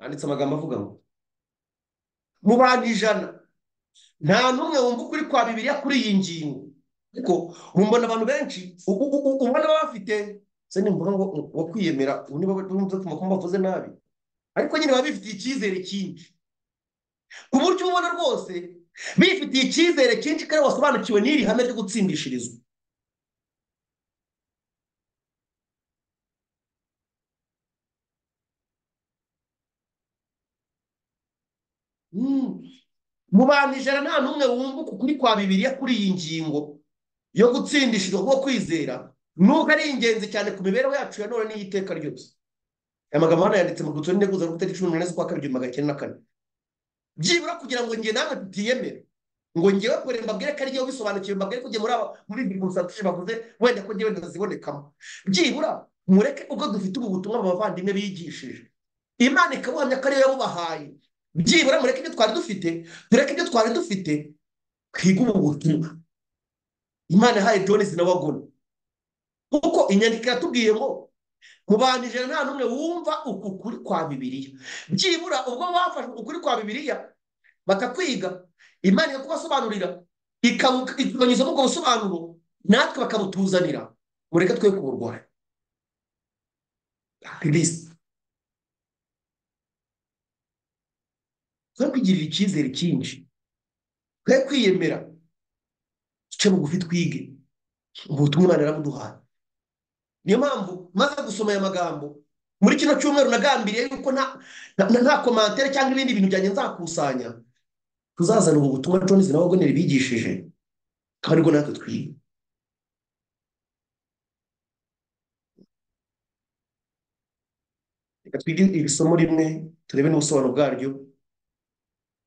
handitse amagambo avuga ngo mu bantu ijana nta n'umwe wumva ukuri kwa bibiliya kuri iyi ngingo ariko mumbona abantu benshi u- u- u- ubona baba bafite se ni mvuga ngo wo kwiyemera ubu niba bumva ko mbavuze nabi ariko nyine baba bifitiye icyizere cyinshi ku buryo ubona rwose bifitiye icyizere cyinshi kandi wasobanukiwe n'iri hame ryo gutsindishirizwa Mm. mu bantu ijana nta n'umwe wumva ukuri kwa bibiliya kuri iyi ngingo yo gutsindishirwa kuko kwizera nuko ari ingenzi cyane ku mibereho yacu ya none n'iy'iteka ryose aya magambo hano yanditse mu rwibutso n'integuza rwo tariki cumi n'umunani z'ukwa kabiri igihumbi magana cyenda na kane byibura kugira ngo njye nawe tutiyemere ngo ngewe kure mbabwire ko ari yo bisobanukiwe mbabwire ko njye muri aba muri ibi bimusatuje bavuze wenda ko njyewe ntazibonekamo byibura mureke ubwo dufite ubu butumwa aba bavandimwe bigishije imana ikabuhamya ko ariyo yabubahaye byibura mureke ibyo twari dufite tureke ibyo twari dufite twige ubu butumwa imana yahaye john sinabagona kuko inyandiko iratubwiye ngo mu bantu ijana nta n'umwe wumva uku kuri kwa bibiliya byibura ubwo bafashe ukuri kwa bibiliya bakakwiga imana ikakubasobanurira ikabu- ikabanyuzamo ubwo busobanuro natwe bakabutuzanira mureke twe kuburwayi kristo twe kwigirira icyizere cyinshi twe kwiyemera duce bugufi twige ubutumwa imana yarabuduhaye niyo mpamvu maze gusoma aya magambo muri kino cyumweru nagambiriye yuko nta na- nta komantere cyangwa ibindi bintu byanjye nzakusanya tuzazana ubu butumwa Jones na Wagner bigishije kandi ubwo natwe twiga reka twige iri somo rimwe turebe n'ubusobanuro bwaryo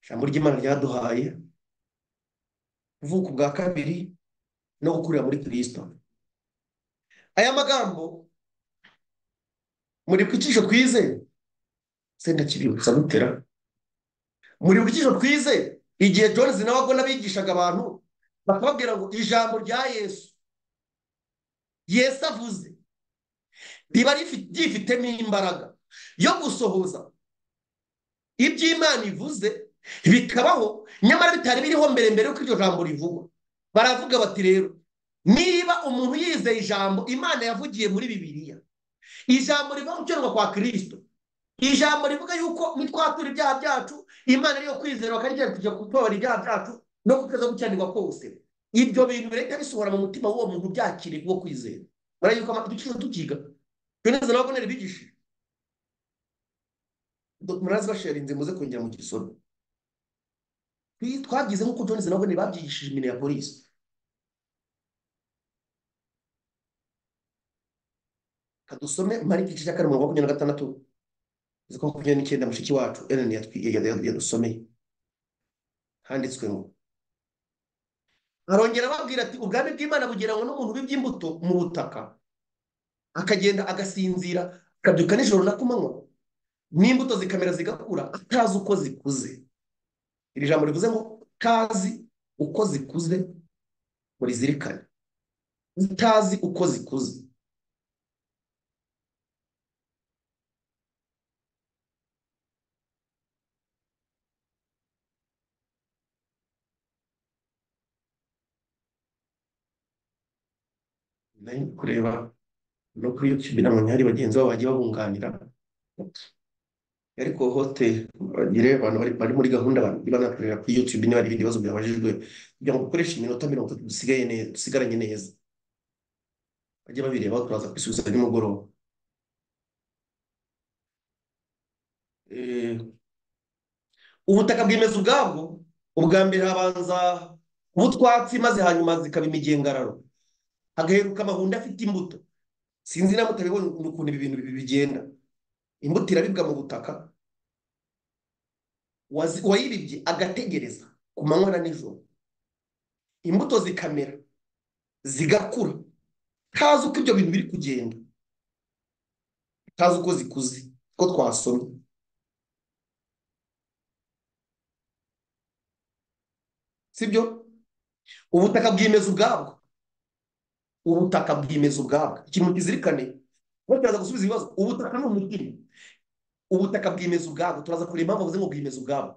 ijambo ry'imana ryaduhaye kuvuka ubwa kabiri no gukurira muri kirisito aya magambo muri ku icisho twize se ndakibibutsa gutera muri ku icisho twize igihe Jones na Wagner bigishaga abantu bakababwira ngo ijambo rya Yesu Yesu avuze riba rifi- ryifitemo imbaraga yo gusohoza ibyo Imana ivuze bikabaho nyamara bitari biriho mbere mbere yuko iryo jambo rivugwa baravuga bati rero niba umuntu yizeye ijambo Imana yavugiye muri Bibiliya ijambo riva gukenerwa kwa Kristo ijambo rivuga yuko nitwatura ibyaha byacu Imana ariyo kwizera bakarya kujya gutobora ibyaha byacu no gukaza gukiranirwa kose ibyo bintu bireka bisohora mu mutima w'uwo muntu byakiriye wo kwizera baraye yuko amategeko tukiga Yoneza na Abuneri bigishije Do- murazi basharinze muze kongera mu gisomo Twi- twagize nk'uko Jones na Abuneri babyigishije imine ya polisi kadusome mariko igice cya kane umurongo wa makumyabiri na gatandatu uzi ko makumyabiri n'icyenda mushiki wacu Ellen yatwi- ya- ya- ya- yadusomeye handitswe ngo arongera ababwira ati ubwami bw'imana bugeranywa n'umuntu w'iby'imbuto mu butaka akagenda agasinzira akabyuka nijoro na kumanywa n'imbuto zikamera zigakura atazi uko zikuze iri jambo rivuze ngo utazi uko zikuze murizirikane utazi uko zikuze nari kureba no kuri YouTube inama nyari bagenzi babo bagiye babunganira ariko hote bagire abantu bari bari muri gahunda niba nakorera kuri YouTube niba hari ibindi bibazo byabajijwe kugira ngo dukoreshe iminota mirongo itatu dusigaye neza dusigaranye neza bajye babireba turaza kubisubiza nimugoroba Eh, ubutaka bwimeza ubwabwo ubwa mbere habanza ubutwatsi maze hanyuma zikaba imigengararo hagaheruka amahundo afite imbuto sinzi na mutabibonye ukuntu ibi bintu bi- bigenda imbuto irabibwa mu butaka wazi- uwayiribye agategereza ku manywa na nijoro imbuto zikamera zigakura ntazi uko ibyo bintu biri kugenda ntazi uko zikuze ko twasomye sibyo ubutaka bwimeza ubwabwo ubutaka bwimeza ubwabwo ikintu kizirikane bataraza gusubiza ibibazo ubutaka ni umugeni ubutaka bwimeza ubwabwo turaza kureba impamvu bavuze ngo bwimeza ubwabwo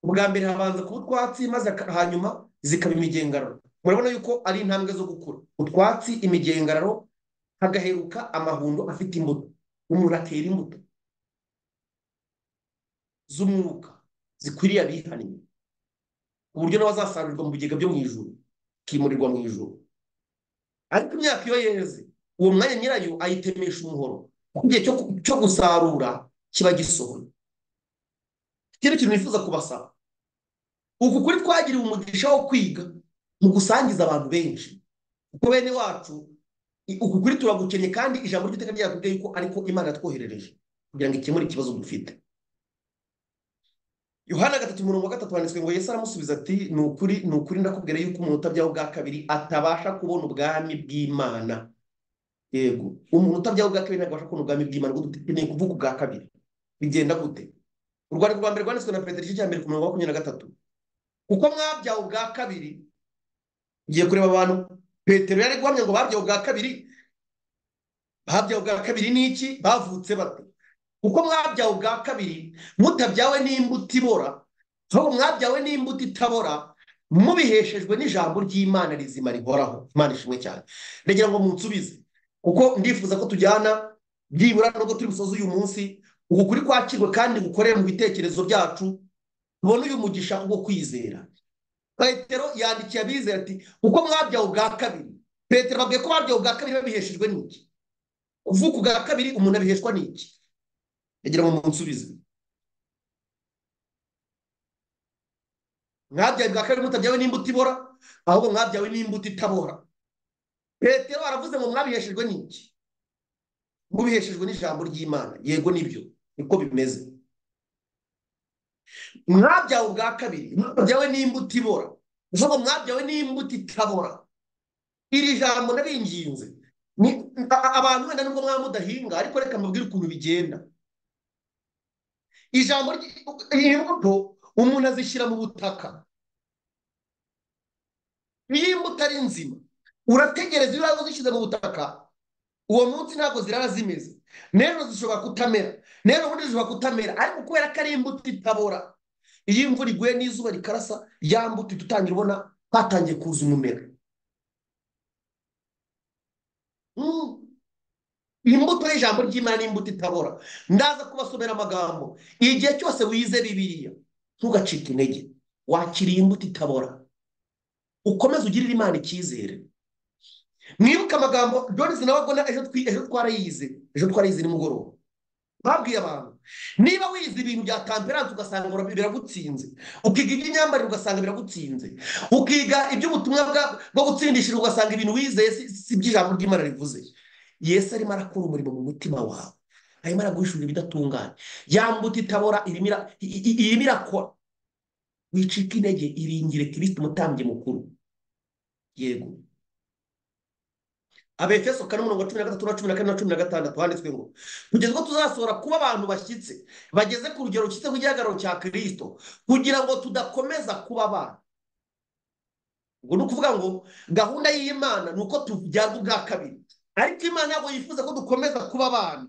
ubwa mbere habanza kuba utwatsi maze aka- hanyuma zikaba imigengararo murabona yuko ari intambwe zo gukura utwatsi imigengararo hagaheruka amahundo afite imbuto umuntu atera imbuto z'umwuka zikwiriye abihannye ku buryo nawe azasarurirwa mu bigega byo mu ijuru akimurirwa mu ijuru ariko imyaka iyo yeze uwo mwanya nyirayo ayitemesha umuhoro kuko igihe cyo cyo gusarura kiba gisohoye ikindi kintu nifuza kubasaba uku kuri twagiriwe umugisha wo kwiga mu gusangiza abantu benshi kuko bene wacu i- uku kuri turagukennye kandi ijambo ry'iteka ryakubwiye yuko ariko imana yatwoherereje kugira ngo ikemure ikibazo dufite yohana gatatu umurongo wa gatatu handitswe ngo yesu aramusubiza ati ni ukuri ni ukuri ndakubwira yuko umuntu utabyaho ubwa kabiri atabasha kubona ubwami bw'imana yego umuntu utabyaho ubwa kabiri ntabwo abasha kubona ubwami bw'imana ubwo dukeneye kuvuga ubwa kabiri bigenda gute urwandiko rwa mbere rwanditswe na petero igice cya mbere ku murongo wa makumyabiri na gatatu kuko mwabyawe ubwa kabiri ugiye kureba abantu petero yari guhamya ngo babyawe ubwa kabiri babyawe ubwa kabiri ni iki bavutse bate kuko mwabyawe ubwa kabiri mutabyawe n'imbuto ibora ahubwo mwabyawe n'imbuto itabora mubiheshejwe n'ijambo ry'imana rizima rihoraho imana ishimwe cyane ndagira ngo munsubize kuko ndifuza ko tujyana byibura nubwo turi busoze uyu munsi uku kuri kwakirwe kandi gukorere mu bitekerezo byacu tubone uyu mugisha wo kwizera petero yandikiye abizera ati kuko mwabyawe ubwa kabiri petero babwiye ko babyawe ubwa kabiri babiheshejwe n'iki kuvuka ubwa kabiri umuntu abiheshwa n'iki ndagira ngo munsubize mwabyawe bwa kabiri mutabyawe n'imbuto ibora ahubwo mwabyawe n'imbuto itabora petero aravuze ngo mwabiheshejwe n'iki mubiheshejwe n'ijambo ry'imana yego nibyo niko bimeze mwabyawe ubwa kabiri mutabyawe n'imbuto ibora gusa ngo mwabyawe n'imbuto itabora iri jambo naringinze ni a- a- abantu wenda nubwo mwaba mudahinga ariko reka mbabwire ukuntu bigenda ijambo ry- imbuto umuntu azishyira mu butaka iyo imbuto ari nzima urategereza iyo uraza uzishyize mu butaka uwo munsi ntabwo zirara zimeze nero zishobora kutamera nero ubundi zishobora kutamera ariko kubera ko ari imbuto itabora iyo imvura iguye n'izuba rikarasa ya mbuto ihita utangira ubona hatangiye kuza umumera Mm. imbuto y'ijambo ry'imana ni imbuto itabora ndaza kubasomera amagambo igihe cyose wize bibiliya ntugacike intege wakiriye imbuto itabora ukomeze ugirire imana icyizere mwibuke amagambo jones nawe agona ejo twi- ejo twarayize ejo twarayize nimugoroba babwiye abantu niba wize ibintu bya tamperanse ugasanga ura- biragutsinze ukiga iby'imyambarire ugasanga biragutsinze ukiga iby'ubutumwa bwa- bwo gutsindishira ugasanga ibintu wizeye si si iby'ijambo ry'imana rivuze yesu arimo arakora umurimo mu mutima wawe arimo araguhishurira ibidatunganye yambuta itabora irimo ira- i- i- irimo irakora wicika intege iringire kirisiti umutambyi mukuru yego abefeso kane umurongo wa cumi na gatatu na cumi na kane na cumi na gatandatu handitswe ngo kugeza ubwo tuzasohora kuba abantu bashyitse bageze ku rugero rushyitse ku gihagararo cya kirisito kugira ngo tudakomeza kuba abana ubwo ni ukuvuga ngo gahunda y'imana ni uko tubyaza ubwa kabiri ariko imana ntabwo yifuza ko dukomeza kuba abana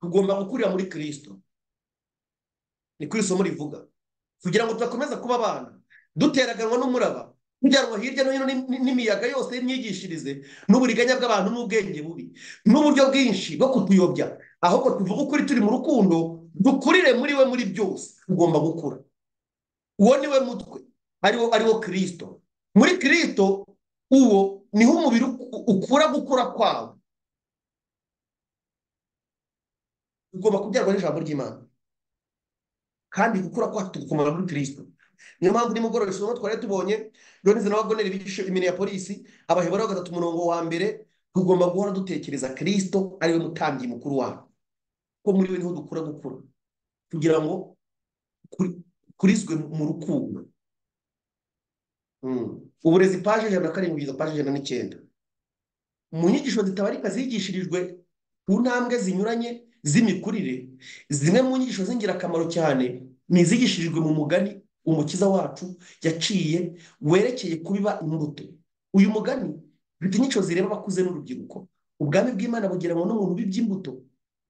tugomba gukurira muri kirisito ni ko iri somo rivuga kugira ngo tudakomeza kuba abana duteraganwa n'umuraba kujyanwa hirya no hino n'imiyaga yose y'imyigishirize n'uburiganya bw'abantu n'ubwenge bubi n'uburyo bwinshi bwo kutuyobya ahubwo tuvuge ukuri turi mu rukundo dukurire muri we muri byose ugomba gukura uwo ni we mutwe ariwo ariwo kirisito muri kirisito uwo niho umubiri ukura gukura kwawo ugomba kubyarwa n'ijambo ry'imana kandi gukura kwacu tugukomera muri kirisito niyo mpamvu nimugoroba isomo twari tubonye donize na wagoneri bigisha imene ya polisi abaheburayo gatatu umurongo wa mbere tugomba guhora dutekereza kirisito ariwe mutambyi mukuru wacu ko muri we niho dukura gukura kugira ngo kurizwe mu rukundo uburezi paje ijana na karindwi kugeza paje ijana n'icyenda mu nyigisho zitabarika zigishirijwe ku ntambwe zinyuranye z'imikurire zimwe mu nyigisho z'ingirakamaro cyane ni izigishirijwe mu mugani umukiza wacu yaciye werekeye kubiba imbuto uyu mugani ufite inyico zireba abakuze n'urubyiruko ubwami bw'imana bugira ngo n'umuntu ubibye imbuto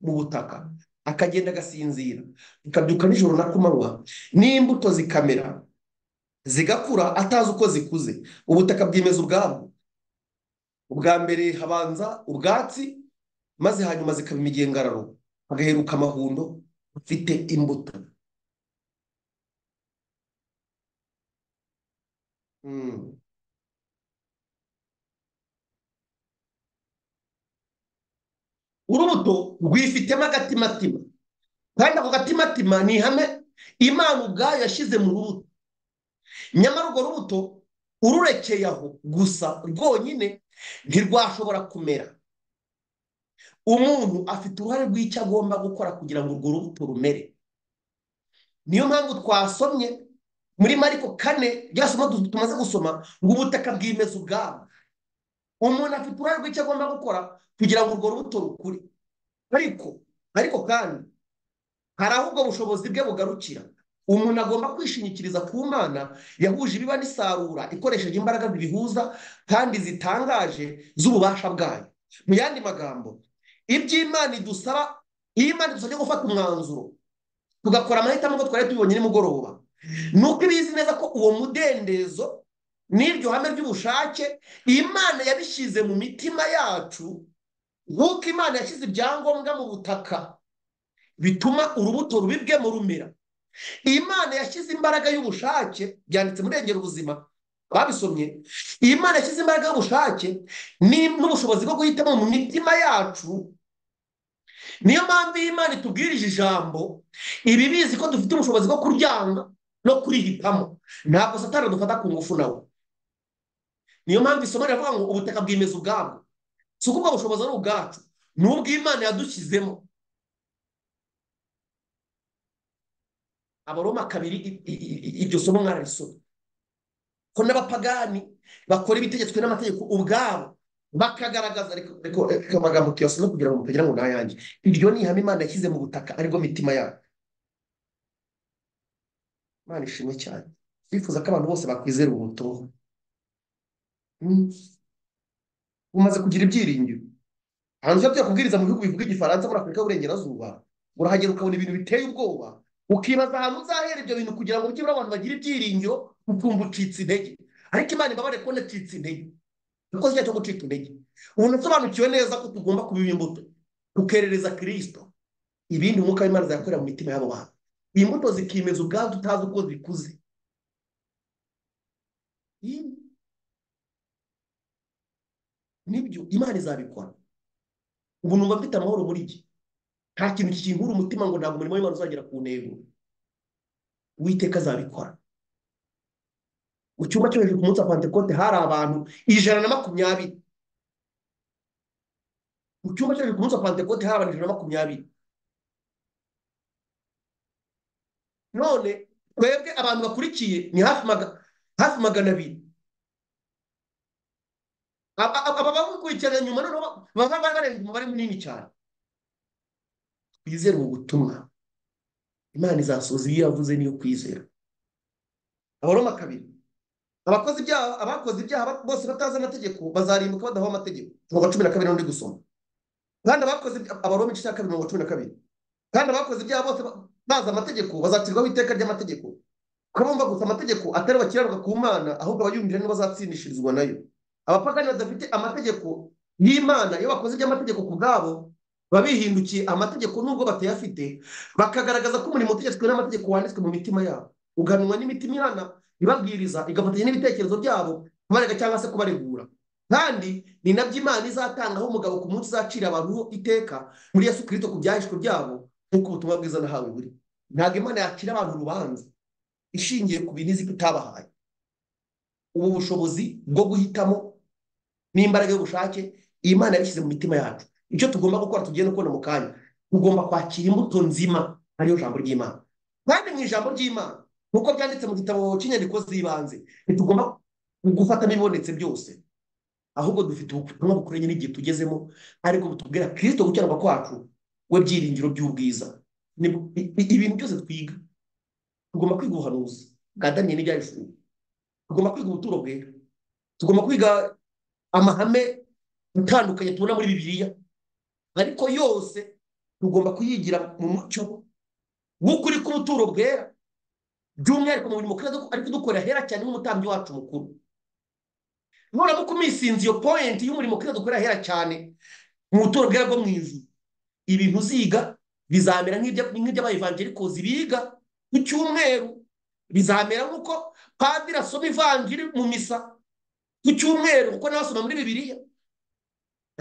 mu butaka akagenda agasinzira akabyuka nijoro na kumanywa n'imbuto zikamera zigakura atazi uko zikuze ubutaka bwemeza ubwabwo ubwa mbere habanza ubwatsi maze hanyuma zikaba imigengararo hagaheruka amahundo afite imbuto urubuto rwifitemo agatimatima kandi ako gatimatima ni ihame imana ubwayo yashyize mu rubuto nyamara urwo rubuto ururekeye aho gusa rwonyine ntirwashobora kumera umuntu afite uruhare rw'icyo agomba gukora kugira ngo urwo rubuto rumere niyo mpamvu twasomye muri mariko kane rya somo tumaze gusoma ngo ubutaka bwimeze ubwabo umuntu afite uruhare rw'icyo agomba gukora kugira ngo urwo rubuto rukure ariko ariko kandi hari aho ubwo bushobozi bwe bugarukira umuntu agomba kwishingikiriza ku mana yahuje ibiba n'isarura ikoresheje imbaraga bibihuza kandi zitangaje z'ububasha bwayo mu yandi magambo iby'imana idusaba iyo imana idusabye gufata umwanzuro tugakora amahitamo ko twari tubibonye nimugoroba ni uko ibizi neza ko uwo mudendezo n'iryo hame ry'ubushake imana yabishyize mu mitima yacu nk'uko imana yashyize ibyangombwa mu butaka bituma urubuto rubibwemo rumera imana yashyize imbaraga y'ubushake byanditse muri rengera ubuzima babisomye imana yashyize imbaraga y'ubushake n'ubushobozi bwo guhitamo mu mitima yacu niyo mpamvu iyi imana itubwirije ijambo iba ibizi ko dufite ubushobozi bwo kuryanga no kurihitamo ntabwo satana dufata ku ngufu nawe niyo mpamvu isomo riravuga ngo ubutaka bwimeza ubwabwo si uko ubwo bushobozi ari ubwacu ni ubw'imana yadushyizemo abaroma kabiri iryo somo mwararisoma ko n'abapagani bakora ibitegetswe n'amategeko ubwabo bakagaragaza reka amagambo tuyasome kugira ngo mutagira ngo nayange iryo ni ihame imana yashyize mu butaka aribwo mitima yabo imana ishimwe cyane twifuza ko abantu bose bakwizera ubutoho bumaze kugira ibyiringiro hanze byo kubwiriza mu bihugu bivuga igifaransa muri afurika y'uburengerazuba urahagera ukabona ibintu biteye ubwoba ukibaza ahantu uzahera ibyo bintu kugira ngo byibura abantu bagire ibyiringiro ukumva ucitse intege ariko imana ibabare kubona ucitse intege kuko si cyo gucika intege umuntu usobanukiwe neza ko tugomba kubiba imbuto tukerereza kirisito ibindi umwuka w'imana zayakorera mu mitima y'abo bantu iyi mbuto zikimeza ubwazo utazi uko zikuze nibyo imana izabikora ubu numva mfite amahoro muri iki nta kintu kikinkura umutima ngo ntabwo umurimo w'imana uzagera ku ntego uwiteka azabikora mu cyumba cyo hejuru ku munsi wa pantekote hari abantu ijana na makumyabiri mu cyumba cyo hejuru ku munsi wa pantekote hari abantu ijana na makumyabiri none twebwe abantu bakurikiye ni hafi magana abiri aba bakurikirana nyuma noneho baba barenga umubare munini cyane twizere mu butumwa imana izasoza iyo yavuze niyo kwizera abaroma kabiri abakoze ibyaha abakoze ibyaha bose batazi amategeko bazarimbuka badaho amategeko mirongo cumi na kabiri n'undi gusoma kandi abakoze abaroma igice cya kabiri mirongo cumi na kabiri kandi abakoze ibyaha bose bazi amategeko bazacirwaho iteka ry'amategeko mumva gusa amategeko atari abakiranuka ku mana ahubwo abayumvira nibo bazatsindishirizwa nayo abapagani badafite amategeko y'imana iyo bakoze iby'amategeko ku bwabo baba bihindukiye amategeko nubwo batayafite bakagaragaza ko umurimo utegetswe n'amategeko wanditswe mu mitima yabo uganwa n'imitima ihana ibabwiriza igafatanya n'ibitekerezo byabo kubarega cyangwa se kubaregura kandi ni nabyo imana izatangaho umugabo ku munsi uzacira abantu iteka muri yesu kirisito ku byahishwe byabo nk'uko ubutumwa bwiza nahawe buri ntabwo imana yacira abantu urubanza ishingiye ku bintu izi itabahaye ubu bushobozi bwo guhitamo n'imbaraga y'ubushake iyi mana yabishyize mu mitima yacu icyo tugomba gukora tugiye no kubona mu kanya tugomba kwakira imbuto nzima ariyo jambo ry'imana kandi mu ijambo ry'imana nk'uko byanditse mu gitabo cy'inyandiko z'ibanze ntitugomba gufata ibibonetse byose ahubwo dufite ubutumwa bukoranye n'igihe tugezemo ariko butubwira kirisito gukiranwa kwacu we byiringiro by'ubwiza ibintu byose twiga tugomba kwiga ubuhanuzi bwa daniyeli n'ibyahishuriwe tugomba kwiga ubuturo bwera tugomba kwiga amahame atandukanye tubona muri bibiliya ariko yose tugomba kuyigira mu mucyo w'ukuri k'ubuturo bwera by'umwihariko mu mirimo ariko dukorera hera cyane nk'umutambyi wacu mukuru nuramuka umisinze iyo poyinti y'umurimo kera dukorera hera cyane mu buturo bwera bwo mu ijuru ibintu uziga bizamera nk'iby'abayivangerikozi biga ku cyumweru bizamera nk'uko padiri asoma ivanjiri mu misa ku cyumweru kuko nawe asoma muri bibiliya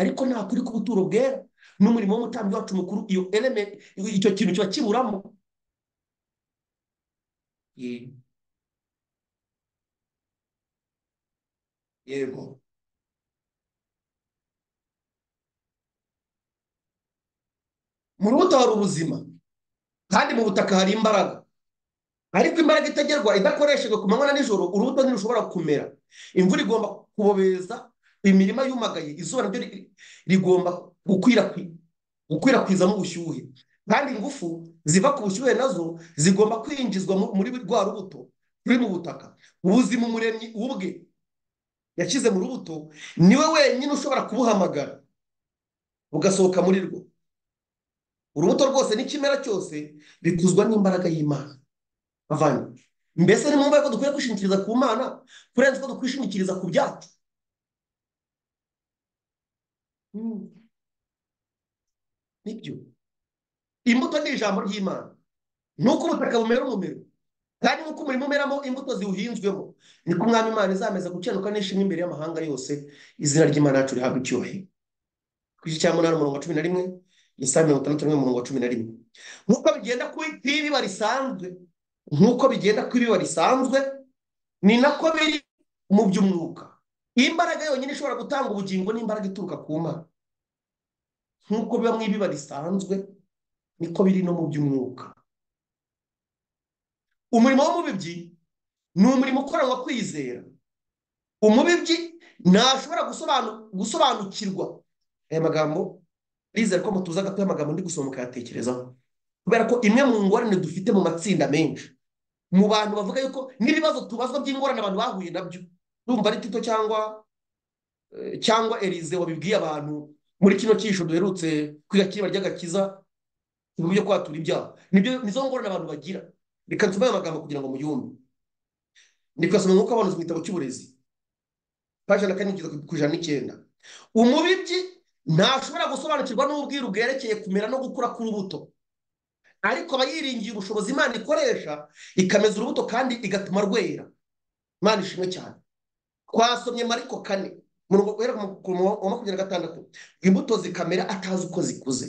ariko nta kuri k'ubuturo bwera n'umurimo w'umutambyi wacu mukuru iyo elementi icyo kintu kiba kiburamo yego mu rubuto hari ubuzima kandi mu butaka hari imbaraga ariko imbaraga itagerwa idakoreshejwe ku manywa na nijoro urubuto ntirushobora kumera imvura igomba kubobeza imirima yumagaye izuba naryo rigomba gukwirakwizamo ubushyuhe kandi ingufu ziva ku bushyuhe nazo zigomba kwinjizwa muri rwa rubuto ruri mu butaka ubuzima umuremyi ubwe yashyize mu rubuto niwe wenyine ushobora kubuhamagara bugasohoka muri rwo urubuto rwose n'ikimera cyose bikuzwa n'imbaraga y'imana avanye mbese ni mumbaye ko dukwiye kwishingikiriza ku mana kurenza uko dukwishingikiriza ku byacu nibyo imbuto ni ijambo ry'imana nuko ubutaka bumera umumero kandi nk'uko umurimo umeramo imbuto ziwuhinzwemo niko umwami imana izameza gukenuka n'ishimwe imbere y'amahanga yose izina ry'imana yacu rihabwa icyubahiro ku gice cya munani umurongo wa cumi na rimwe isaha mirongo itandatu n'umwe umurongo wa cumi na rimwe nk'uko bigenda kw'ibiba risanzwe nk'uko bigenda kw'ibiba risanzwe ni nako biri mu by'umwuka imbaraga yonyine ishobora gutanga ubugingo n'imbaraga ituruka ku mana nk'uko biba mu ibiba risanzwe niko biri no mu by'umwuka umurimo w'umubibyi ni umurimo ukoranwa kwizera umubibyi ntashobora gusobanukirwa aya magambo rizere ko mutuza gato y'amagambo ndi gusoma mukayatekerezaho kubera ko imwe mu ngorane dufite mu matsinda menshi mu bantu bavuga yuko n'ibibazo tubazwa by'ingorane abantu bahuye nabyo urumva ari tito cyangwa cyangwa erize wabibwiye abantu muri kino cyisho duherutse kwiga kiriba ry'agakiza mu buryo kwatura ibyaha nizo ngorane abantu bagira reka nsome ayo magambo kugira ngo muyumve ndi kuyasoma nk'uko abantu mu gitabo cy'uburezi paje na kane ku ijana n'icyenda umubibyi ntashobora gusobanukirwa n'ubwiru bwerekeye kumera no gukura k'urubuto ariko aba yiringiye ubushobozi imana ikoresha ikameza urubuto kandi igatuma rwera imana ishimwe cyane twasomye mariko kane wa makumyabiri na gatandatu imbuto zikamera atazi uko zikuze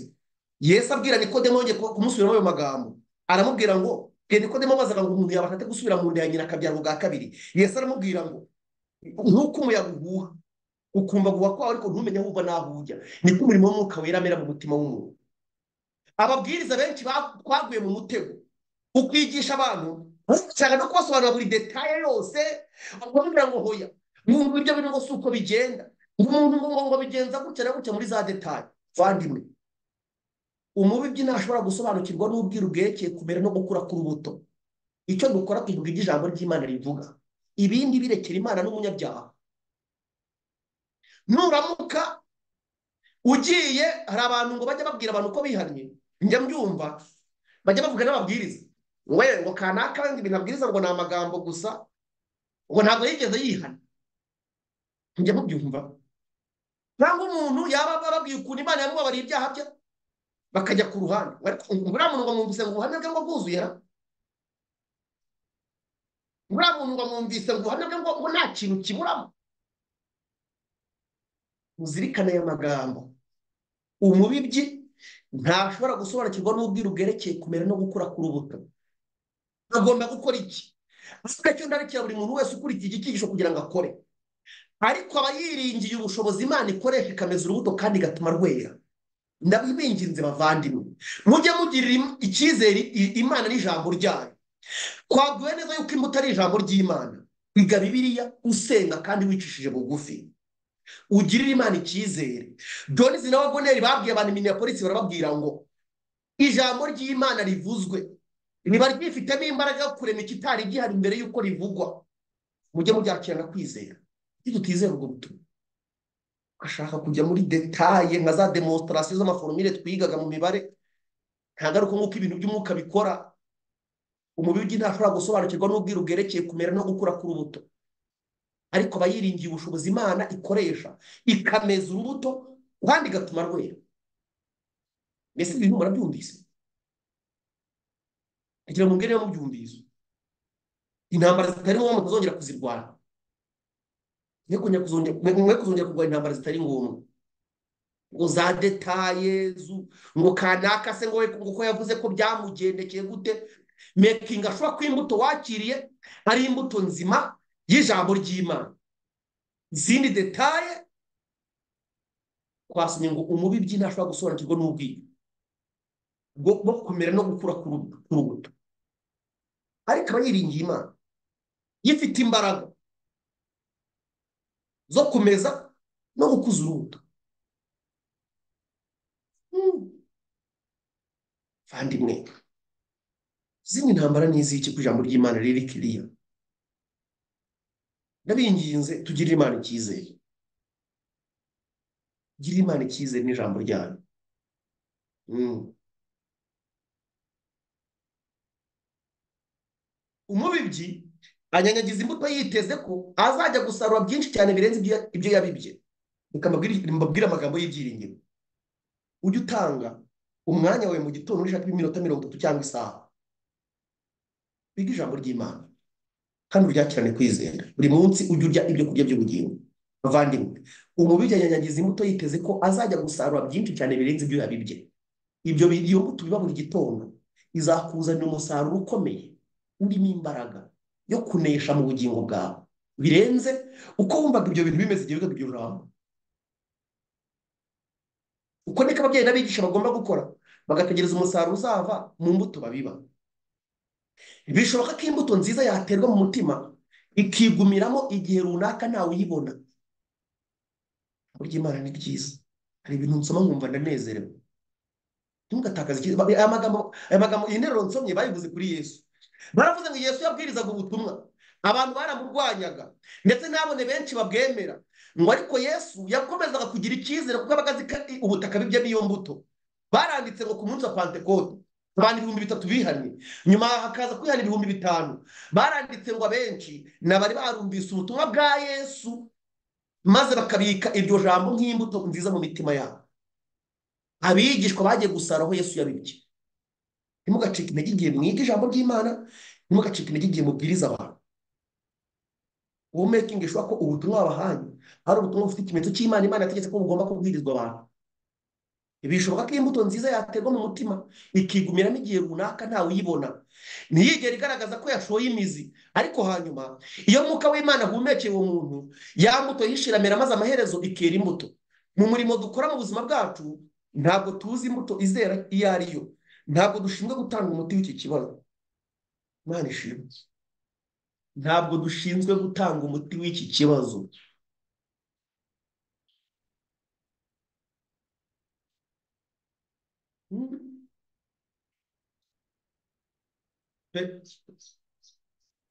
yesu abwira nikodemo yongeye kumusubiramo ayo magambo aramubwira ngo bwe nikodemo bazaga ngo umuntu yabashatse gusubira mu nda ya nyina akabyara ubwa kabiri yesu aramubwira ngo nk'uko umuyaga uhuha ukumva guha kwawe ariko ntumenye aho uva n'aho ujya niko umurimo w'umwuka wera amera mu mutima w'umuntu ababwiriza benshi twaguye mu mutego ukwigisha abantu ushaka no kubasobanurira buri detaye yose bakubwira ngo hoya mwumva ibyo birimo si uko bigenda umuntu ngo bigenza gutya na gutya muri za detaye vandimwe umubibyi ntashobora gusobanukirwa n'ubwiru bwerekeye kumera no gukura k'urubuto icyo dukora tuvuga ibyo ijambo ry'imana rivuga ibindi birekera imana n'umunyabyaha nuramuka ugiye hari abantu ngo bajya babwira abantu ko bihannye njya mbyumva bajya bavuga n'ababwiriza we ngo kanaka wenda ibintu abwiriza ngo ni amagambo gusa ngo ntabwo yigeze yihana ntujya mubyumva cyangwa umuntu yaba ababwiye ukuntu imana yamubabariye ibyaha bye bakajya ku ruhande buriya muntu ngo mwumvise ngo ubuhamya bwe ngo bwuzuye ra buriya muntu ngo mwumvise ngo ubuhamya bwe ngo nta kintu kiburamo muzirikane aya magambo umubibyi ntashobora gusobanukirwa n'ubwiru bwerekeye kumera no gukura k'urubuto agomba gukora iki icyo ndarikira buri muntu wese ukurikiye iki cyigisho kugira ngo akore ariko aba yiringiye ubushobozi imana ikoresha ikameza urubuto kandi igatuma rwera ndabibinginze bavandimwe mujye mugirira icyizere imana n'ijambo ryayo twaguwe neza yuko imbuto ari ijambo ry'imana biga bibiriya usenga kandi wicishije bugufi ugirire imana icyizere jonizi na wagoneri babwiye abantu minneapolis barababwira ngo ijambo ry'imana rivuzwe niba ryifitemo imbaraga yo kurema ikitari gihari mbere y'uko rivugwa mujye mubyakirana kwizera iyo tutizera ubwo butumwa ashaka kujya muri detaye nka za demonstrasiyo z'amaforomire twigaga mu mibare ntabwo nk'uko ibintu by'umwuka bikora umubiri ntashobora gusobanukirwa n'ubwiru bwerekeye kumera no gukura k'urubuto ariko aba yiringiye ubushobozi imana ikoresha ikameza urubuto kandi igatuma rwera mbese ibi bintu murabyumvise kugira ngo mubwireho mubyumvise intambara zitari ngombwa mutazongera kuzirwara mwe kuzongera kurwanya intambara zitari ngombwa ngo za detaye ngo kanaka se ngo uko yavuze ko byamugendekeye gute mekinga ashobora ko imbuto wakiriye ari imbuto nzima y'ijambo ry'imana izindi detaye twasomye ngo umubibyi ntashobora gusobanukirwa n'ubwiyo bwo kumera no gukura ku rubuto ariko aba yiringiye imana gifite imbaraga zo kumeza no gukuza urubuto mwe izindi ntambara ni iz'iki ku ijambo ry'imana riri kiriya ndabinginze tugirire imana icyizere tugirire imana icyizere n'ijambo ryayo umubibyi anyanyagiza imbuto yiteze ko azajya gusarura byinshi cyane birenze ibyo yabibye mbabwire amagambo y'ibyiringiro ujye utanga umwanya wawe mu gitondo ushaka iminota mirongo itatu cyangwa isaha biga ijambo ry'imana kandi uryakirane kwizera buri munsi ujye urya ibyo kurya by'ubugingo bavandimwe umubibyi anyanyagiza imbuto yiteze ko azajya gusarura byinshi cyane birenze ibyo yabibye ibyo iyo mbuto biba buri gitondo izakuzanira umusaruro ukomeye urimo imbaraga yo kunesha mu bugingo bwawe birenze uko wumvaga ibyo bintu bimeze igihe wigaga iryo jambo uko niko ababyeyi n'abigisha bagomba gukora bagategereza umusaruro uzava mu mbuto babiba bishoboka ko imbuto nziza yaterwa mu mutima ikigumiramo igihe runaka ntawe uyibona burya imana ni byiza hari ibintu nsoma nkumva ndanezerewe ntugatakaze aya magambo aya magambo iyi nteruro nsomye bayivuze kuri yesu baravuze ngo yesu yabwirizaga ubutumwa abantu baramurwanyaga ndetse nabone benshi babwemera ngo ariko yesu yakomezaga kugira icyizere kuko abaga azi ubutaka bibye n'iyo mbuto baranditse ngo ku munsi wa pantekote abantu ibihumbi bitatu bihannye nyuma hakaza kwihana ibihumbi bitanu baranditse ngo abenshi n'abari barumvise ubutumwa bwa yesu maze bakabika iryo jambo nk'imbuto nziza mu mitima yabo abigishwa bagiye gusara aho yesu yabibye ntimugacike intege igihe mwiga ijambo ry'imana ntimugacike intege igihe mubwiriza abantu uwo mekingi ishobora ko ubutumwa wabahaye hari ubutumwa bufite ikimenyetso cy'imana imana yategetse ko bugomba kubwirizwa abantu bishoboka ko imbuto nziza yaterwa mu mutima ikigumiramo igihe runaka ntawe uyibona ntiyigere igaragaza ko yashoye imizi ariko hanyuma iyo mwuka w'imana ahumekeye uwo muntu ya mbuto yishiramira maze amaherezo ikera imbuto mu murimo dukora mu buzima bwacu ntabwo tuzi imbuto izera iyo ari yo ntabwo dushinzwe gutanga umuti w'iki kibazo imana ishimwe ntabwo dushinzwe gutanga umuti w'iki kibazo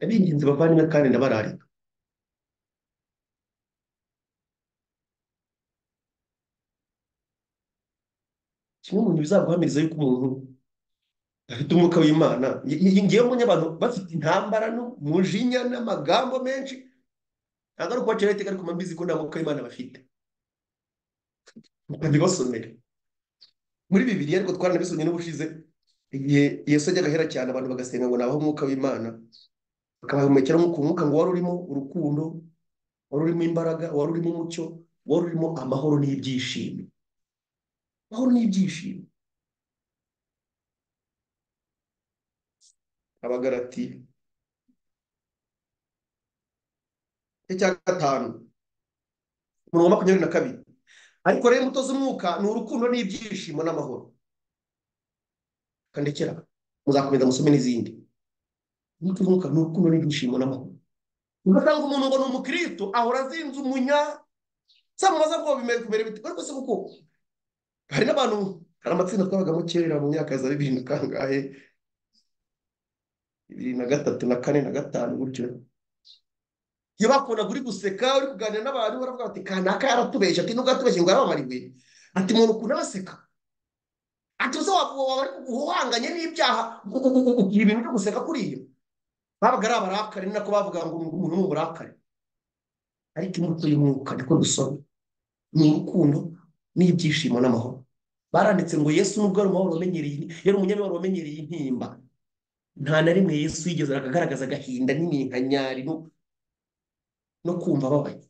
abingenzi bavandimwe kandi ndabararika kimwe mu bintu bizaguhamiriza yuko umuntu bafite umwuka w'imana ngewe mbonye abantu bafite intambara n'umujinya n'amagambo menshi ntabwo ari ukubacira iteka ariko mbizi ko nta mwuka w'imana bafite ntibibasomere muri bibiriya ariko twaranabisomye n'ubushize igihe yesu ajyaga ahera cyane abantu bagasenga ngo nabaho umwuka w'imana bakabahumekera nk'uko umwuka ngo wari urimo urukundo wari urimo imbaraga wari urimo umucyo wari urimo amahoro n'ibyishimo amahoro n'ibyishimo abagarati icya gatanu umurongo wa makumyabiri na kabiri ariko rero imbuto z'umwuka ni urukundo n'ibyishimo n'amahoro kandekera muzakomeza musome n'izindi imbuto z'umwuka ni urukundo n'ibyishimo n'amahoro ugasanga umuntu ngo ni umukristo ahora azinze umunya samubaza ngo bimere kumera bite ariko se kuko hari n'abantu hari amatsinda twabagamo kera mu myaka ya za bibiri na kangahe bibiri na gatatu na kane na gatanu gutyo iyo bakunda uri guseka uri kuganira n'abantu baravuga bati kanaka yaratubeshye ati nubwo yatubeshye ngo yarabamariwe ati umuntu ukuntu abaseka ati uza waba uhanganye n'ibyaha ugira ibintu byo guseka kuri iyo babaga ari abarakare ni nako bavuga ngo umuntu ni umurakare ariko imbuto y'umwuka niko dusoma ni urukundo n'ibyishimo n'amahoro baranditse ngo yesu nubwo ari umwahoro wamenyereye yari umunyamibabaro wamenyereye intimba nta na rimwe yesu yigeze akagaragaza agahinda n'iminkanyari no kumva ababaye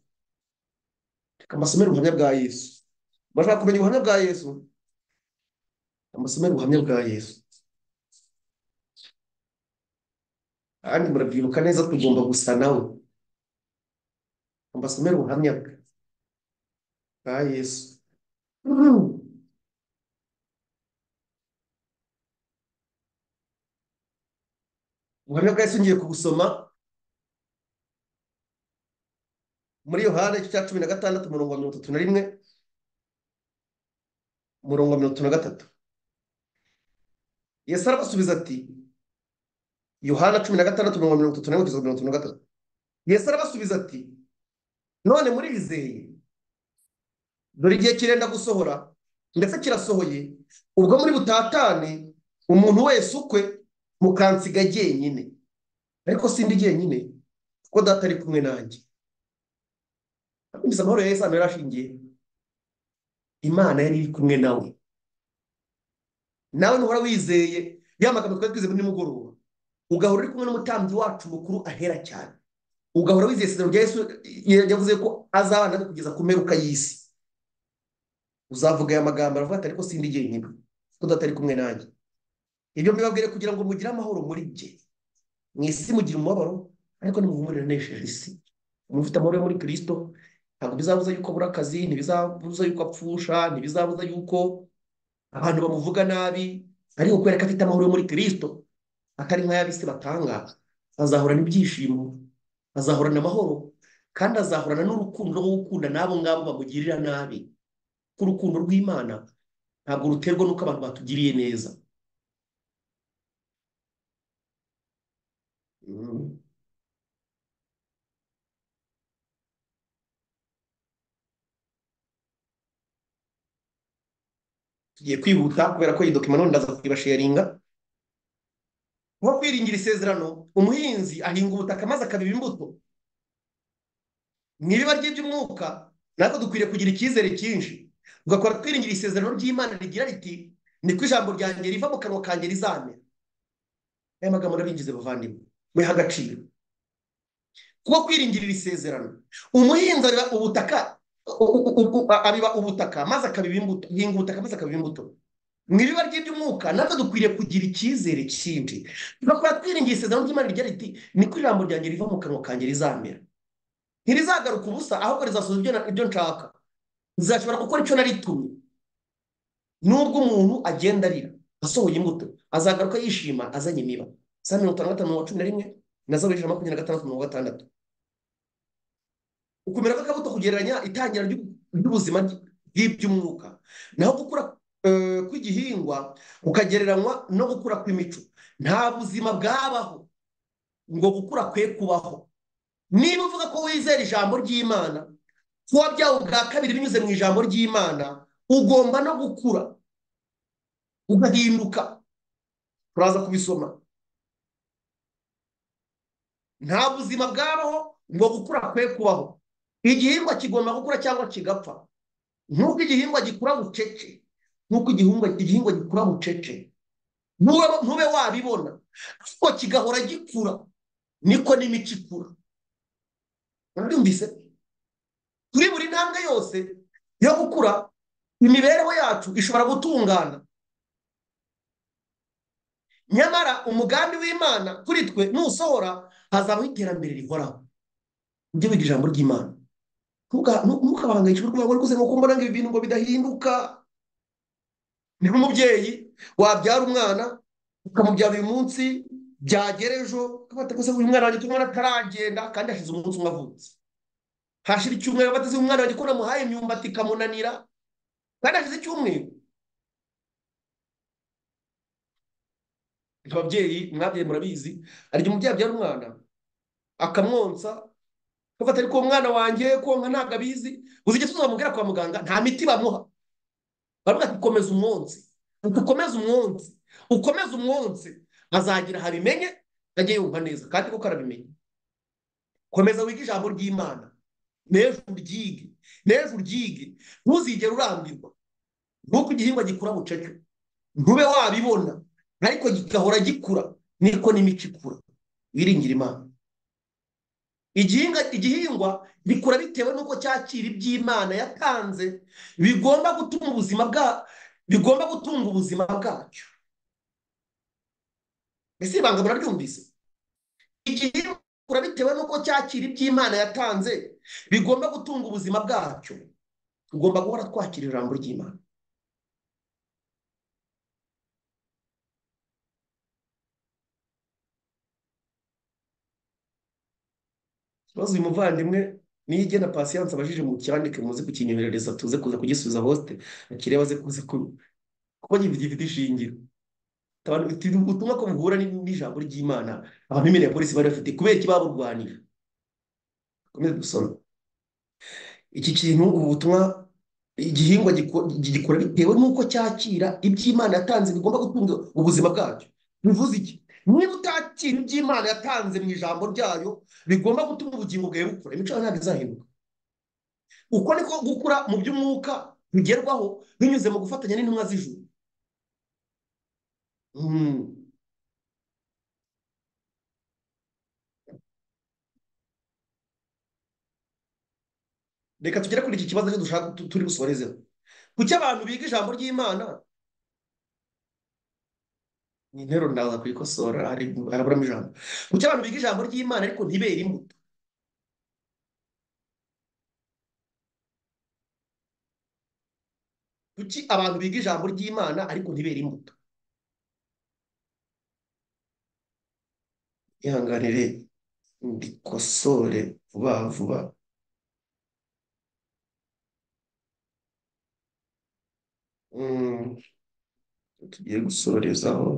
reka mbasomere ubuhamya bwa yesu bashaka kumenya ubuhamya bwa yesu mbasomere ubuhamya bwa yesu kandi murabyibuka neza tugomba gusa nawe mbasomere ubuhamya bwe bwa yesu ubuhamya bwa yesu ngiye kubusoma muri yohana igice cya cumi na gatandatu umurongo wa mirongo itatu na rimwe umurongo wa mirongo itatu na gatatu yesu arabasubiza ati yohana cumi na gatandatu umurongo wa mirongo itatu na rimwe kugeza mirongo itatu na gatatu yesu arabasubiza ati none murizeye dore igihe kirenda gusohora ndetse kirasohoye ubwo muri butatane umuntu wese ukwe mukansiga jyenyine ariko sindi jyenyine kuko data ari kumwe nanjye amahoro ya Yesu yari ashingiye imana yari iri kumwe nawe nawe ntuhora wizeye ya magambo twari twize muri nimugoroba ugahora uri kumwe n'umutambyi wacu mukuru ahera cyane ugahora wizeye isezerano rya Yesu yavuze ko azabana nawe kugeza ku mperuka y'isi uzavuga aya magambo aravuga ati ariko sindi jyenyine kuko datari kumwe nanjye ibyo mbibabwire kugira ngo mugire amahoro muri jye mu isi mugira umubabaro ariko nimuhumurire anesheje isi mufite amahoro yo muri kirisito ntabwo bizabuza yuko abura akazi ntibizabuza yuko apfusha ntibizabuza yuko abantu bamuvuga nabi ariko kubera ko afite amahoro yo muri kirisito atari nk'ay'abisi batanga azahorana ibyishimo azahorana amahoro kandi azahorana n'urukundo rwo gukunda n'abo ngabo bamugirira nabi kuko urukundo rw'imana ntabwo ruterwa n'uko abantu batugiriye neza tugiye kwihuta kubera ko iyi dokima none ndaza kuyibasharinga nko kwiringira isezerano umuhinzi ahinga ubutaka maze akabiba imbuto mu ibiba ry'iby'umwuka natwe dukwiriye kugira icyizere cyinshi tugakora twiringira isezerano ry'imana rigira riti niko ijambo ryanjye riva mu kanwa kanjye rizamera aya magambo n'abinjiza bavandimwe muhe agaciro kuko kwirindira isezerano umuhinzi abiba ubutaka abiba ubutaka maze akabiba imbuto ahinga ubutaka maze akabiba imbuto mu ibiba ry'iby'umwuka natwe dukwiriye kugira icyizere cyinshi tugakora twiringira isezerano ry'imana rigira riti niko ijambo ryanjye riva mu kanwa kanjye rizamera ntirizagaruka ubusa ahubwo rizasoza ibyo nshaka rizashobora gukora icyo naritumye nubwo umuntu agenda arira asohoye imbuto azagaruka yishima azanye imiba saa mirongo itanu na gatanu mirongo cumi na rimwe na za ijana makumyabiri na gatandatu mirongo gatandatu ukumera kw'akabuto kugereranya itangira ry'ubuzima ry'iby'umwuka naho gukura kw'igihingwa kukagereranywa no gukura kw'imico nta buzima bwabaho ngo gukura kwe kubaho niba uvuga ko wizera ijambo ry'imana ko wabyawe ubwa kabiri binyuze mu ijambo ry'imana ugomba no gukura ugahinduka turaza kubisoma nta buzima bwabaho ngo gukura kwe kubaho igihingwa kigomba gukura cyangwa kigapfa nk'uko igihingwa gikura bucece nk'uko igihingwa gikura bucece ntube wabibona ariko kigahora gikura niko n'imico ikura murabyumvise kuri buri ntambwe yose yo gukura imibereho yacu ishobora gutungana nyamara umugambi w'imana kuri twe nusohora hazabaho iterambere rihoraho nibyo biga ijambo ry'imana ntukabahangayikishwe kugira ngo rwose nuko mbona ngo ibi bintu ngo bidahinduka ni nk'umubyeyi wabyara umwana ukamubyara uyu munsi byagera ejo ukabata gusa uyu mwana wanjye umwana ataragenda kandi hashize umunsi umwe avutse hashira icyumweru bateze umwana wanjye ko namuhaye imyumbati ikamunanira kandi hashize icyumweru ababyeyi mwabyeyi murabizi hari igihe umubyeyi abyara umwana akamwonsa agafata ariko uwo mwana wanjye konka ntabwo abizi uzi igihe tuzamubwira kwa muganga nta miti bamuha baravuga ati komeza umwonsi ukomeze umwonsi ukomeze umwonsi azagira ahabimenye ajye yumva neza kandi kuko arabimenye komeza wiga ijambo ry'imana n'ejo uryige n'ejo uryige ntuzigere urambirwa nk'uko igihingwa gikura bucece ntube wabibona ariko gigahora gikura niko n'imico ikura wiringira imana igihingwa bikura bitewe n'uko cyakira iby'imana yatanze bigomba gutuma ubuzima bwa bigomba gutunga ubuzima bwacyo mbese ibanga murabyumvise igihingwa bitewe n'uko cyakira iby'imana yatanze bigomba gutunga ubuzima bwacyo tugomba guhora twakira ijambo ry'imana ikibazo uyu muvandimwe niyo igena pasiyanse abajije mu cyandike muze kukinyoherereza tuze kuza kugisubiza hosite akireba aze kuza kuko gifite ishingiro ubutumwa ko buhura n'ijambo ry'imana abamimene ya polisi bari bafite kubera iki baburwanira dukomeze dusome iki kintu ubu butumwa igihingwa gikora bitewe n'uko cyakira iby'imana yatanze bigomba gutunga ubuzima bwacyo bivuze iki niba utakira iby'imana yatanze mu ijambo ryayo bigomba gutuma ubugingo bwawe bukura imico yawe ntabwo izahinduka uko niko gukura mu by'umwuka bigerwaho binyuze mu gufatanya n'intumwa z'ijuru reka tugere kuri iki kibazo cyo dushaka turi busorezeho kuki abantu biga ijambo ry'imana ni interuro ndaza kuyikosora haraburamo ijambo kuki abantu biga ijambo ry'imana ariko ntibere imbuto kuki abantu biga ijambo ry'imana ariko ntibere imbuto ihanganire ndikosore vuba vuba tugiye gusorezaho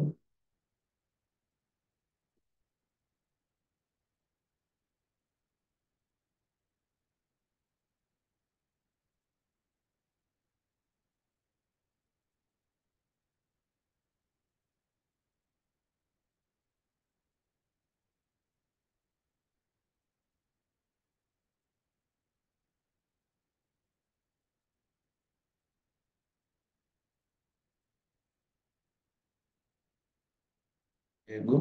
yego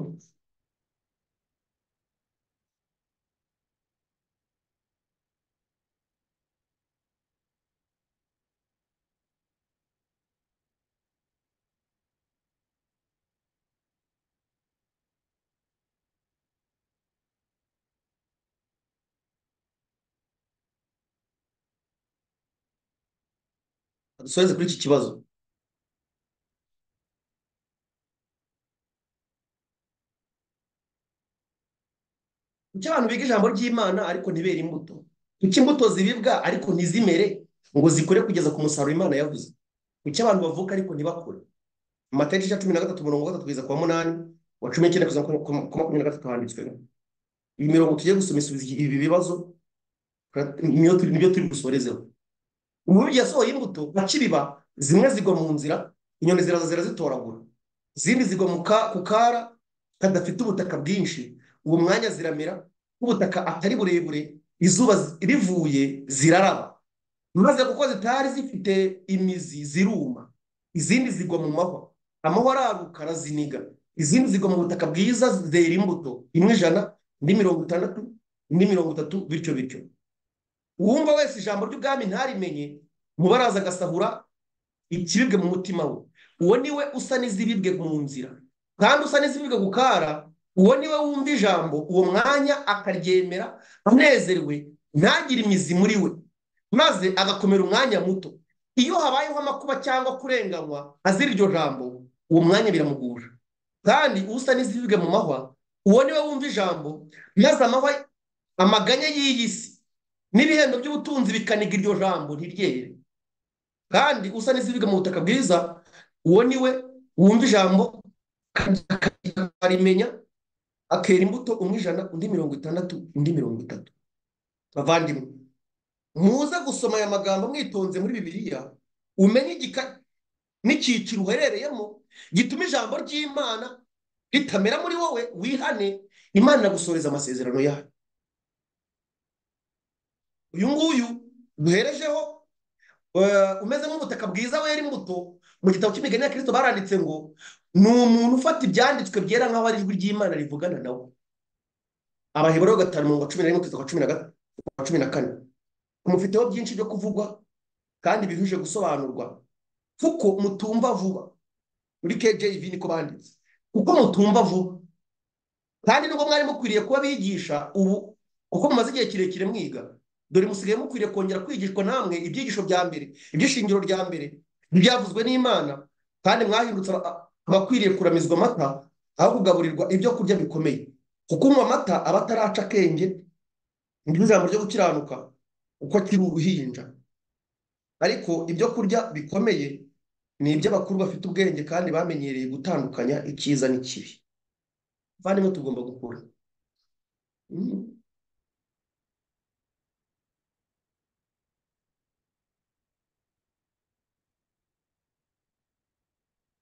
dusoreze kuri iki kibazo kuki abantu biga ijambo ry'imana ariko ntibere imbuto kuki imbuto ziribwa ariko ntizimere ngo zikure kugeza ku musaruro imana yavuze kuki abantu bavuka ariko ntibakure mu matariki ya cumi na gatatu mirongo gatatu kugeza ku wa munani wa cumi n'icyenda kugeza ku makumyabiri na gatatu handitswe iyi mirongo tugiye gusoma isubiza ibi bibazo nibyo turi busorezeho uburyo yasohoye imbuto nka kibiba zimwe zigwa mu nzira inyoni ziraza zirazitoragura izindi zigwa mu ka- ku kara kadafite ubutaka bwinshi uwo mwanya ziramera nk'ubutaka atari burebure izuba zi- rivuye ziraraba maze kuko zitari zifite imizi ziruma izindi zigwa mu mahwa amahwa araruka araziniga izindi zigwa mu butaka bwiza zera imbuto imwe ijana indi mirongo itandatu indi mirongo itatu bityo bityo uwumva wese ijambo ry'ubwami ntarimenye mubaraza agasahura ikibibwe mu mutima we uwo ni we usa n'izibibwe mu nzira kandi usa n'izibibwe gukara uwo ni we wumva ijambo uwo mwanya akaryemera anezerewe ntagire imizi muri we maze agakomera umwanya muto iyo habayeho amakuba cyangwa kurenganywa azira iryo jambo uwo mwanya biramugusha kandi usa n'izibibwe mu mahwa uwo ni we wumva ijambo maze amahwa amaganya y'iyi si n'ibihembo by'ubutunzi bikaniga iryo jambo ntiryere kandi usa n'izibibwe mu butaka bwiza uwo ni we wumva ijambo akarimenya akera imbuto umwe ijana undi mirongo itandatu undi mirongo itatu bavandimwe muze gusoma aya magambo mwitonze muri bibiliya umenye igika n'icyiciro uherereyemo gituma ijambo ry'imana ritamera muri wowe wihane imana inagusoreza amasezerano yayo uyu nguyu duherejeho eh, umeze nk'ubutaka bwiza wera imbuto mu gitabo cy'imigani ya kirisito baranditse ngo ni umuntu ufata ibyanditswe byera nk'aho ari ijwi ry'imana rivugana nawe abaheburayo gatanu mirongo cumi na rimwe kugeza ku wa cumi na ga- kwa cumi na kane mufiteho byinshi byo kuvugwa kandi bihuje gusobanurwa kuko mutumva vuba muri kjv niko banditse kuko mutumva vuba kandi nubwo mwari mukwiriye kuba bigisha ubu kuko mumaze igihe kirekire mwiga dore musigaye mukwiriye kongera kwigishwa namwe ibyigisho bya mbere iby'ishingiro rya mbere ntibyavuzwe n'imana kandi mwahindutse aba- abakwiriye kuramizwa amata aho kugaburirwa ibyo kurya bikomeye kuko unywa amata aba ataraca akenge niryo jambo ryo gukiranuka uko akiri uruhinja ariko ibyo kurya bikomeye ni iby'abakuru bafite ubwenge kandi bamenyereye gutandukanya icyiza n'ikibi bavandimwe tugomba gukura Mm.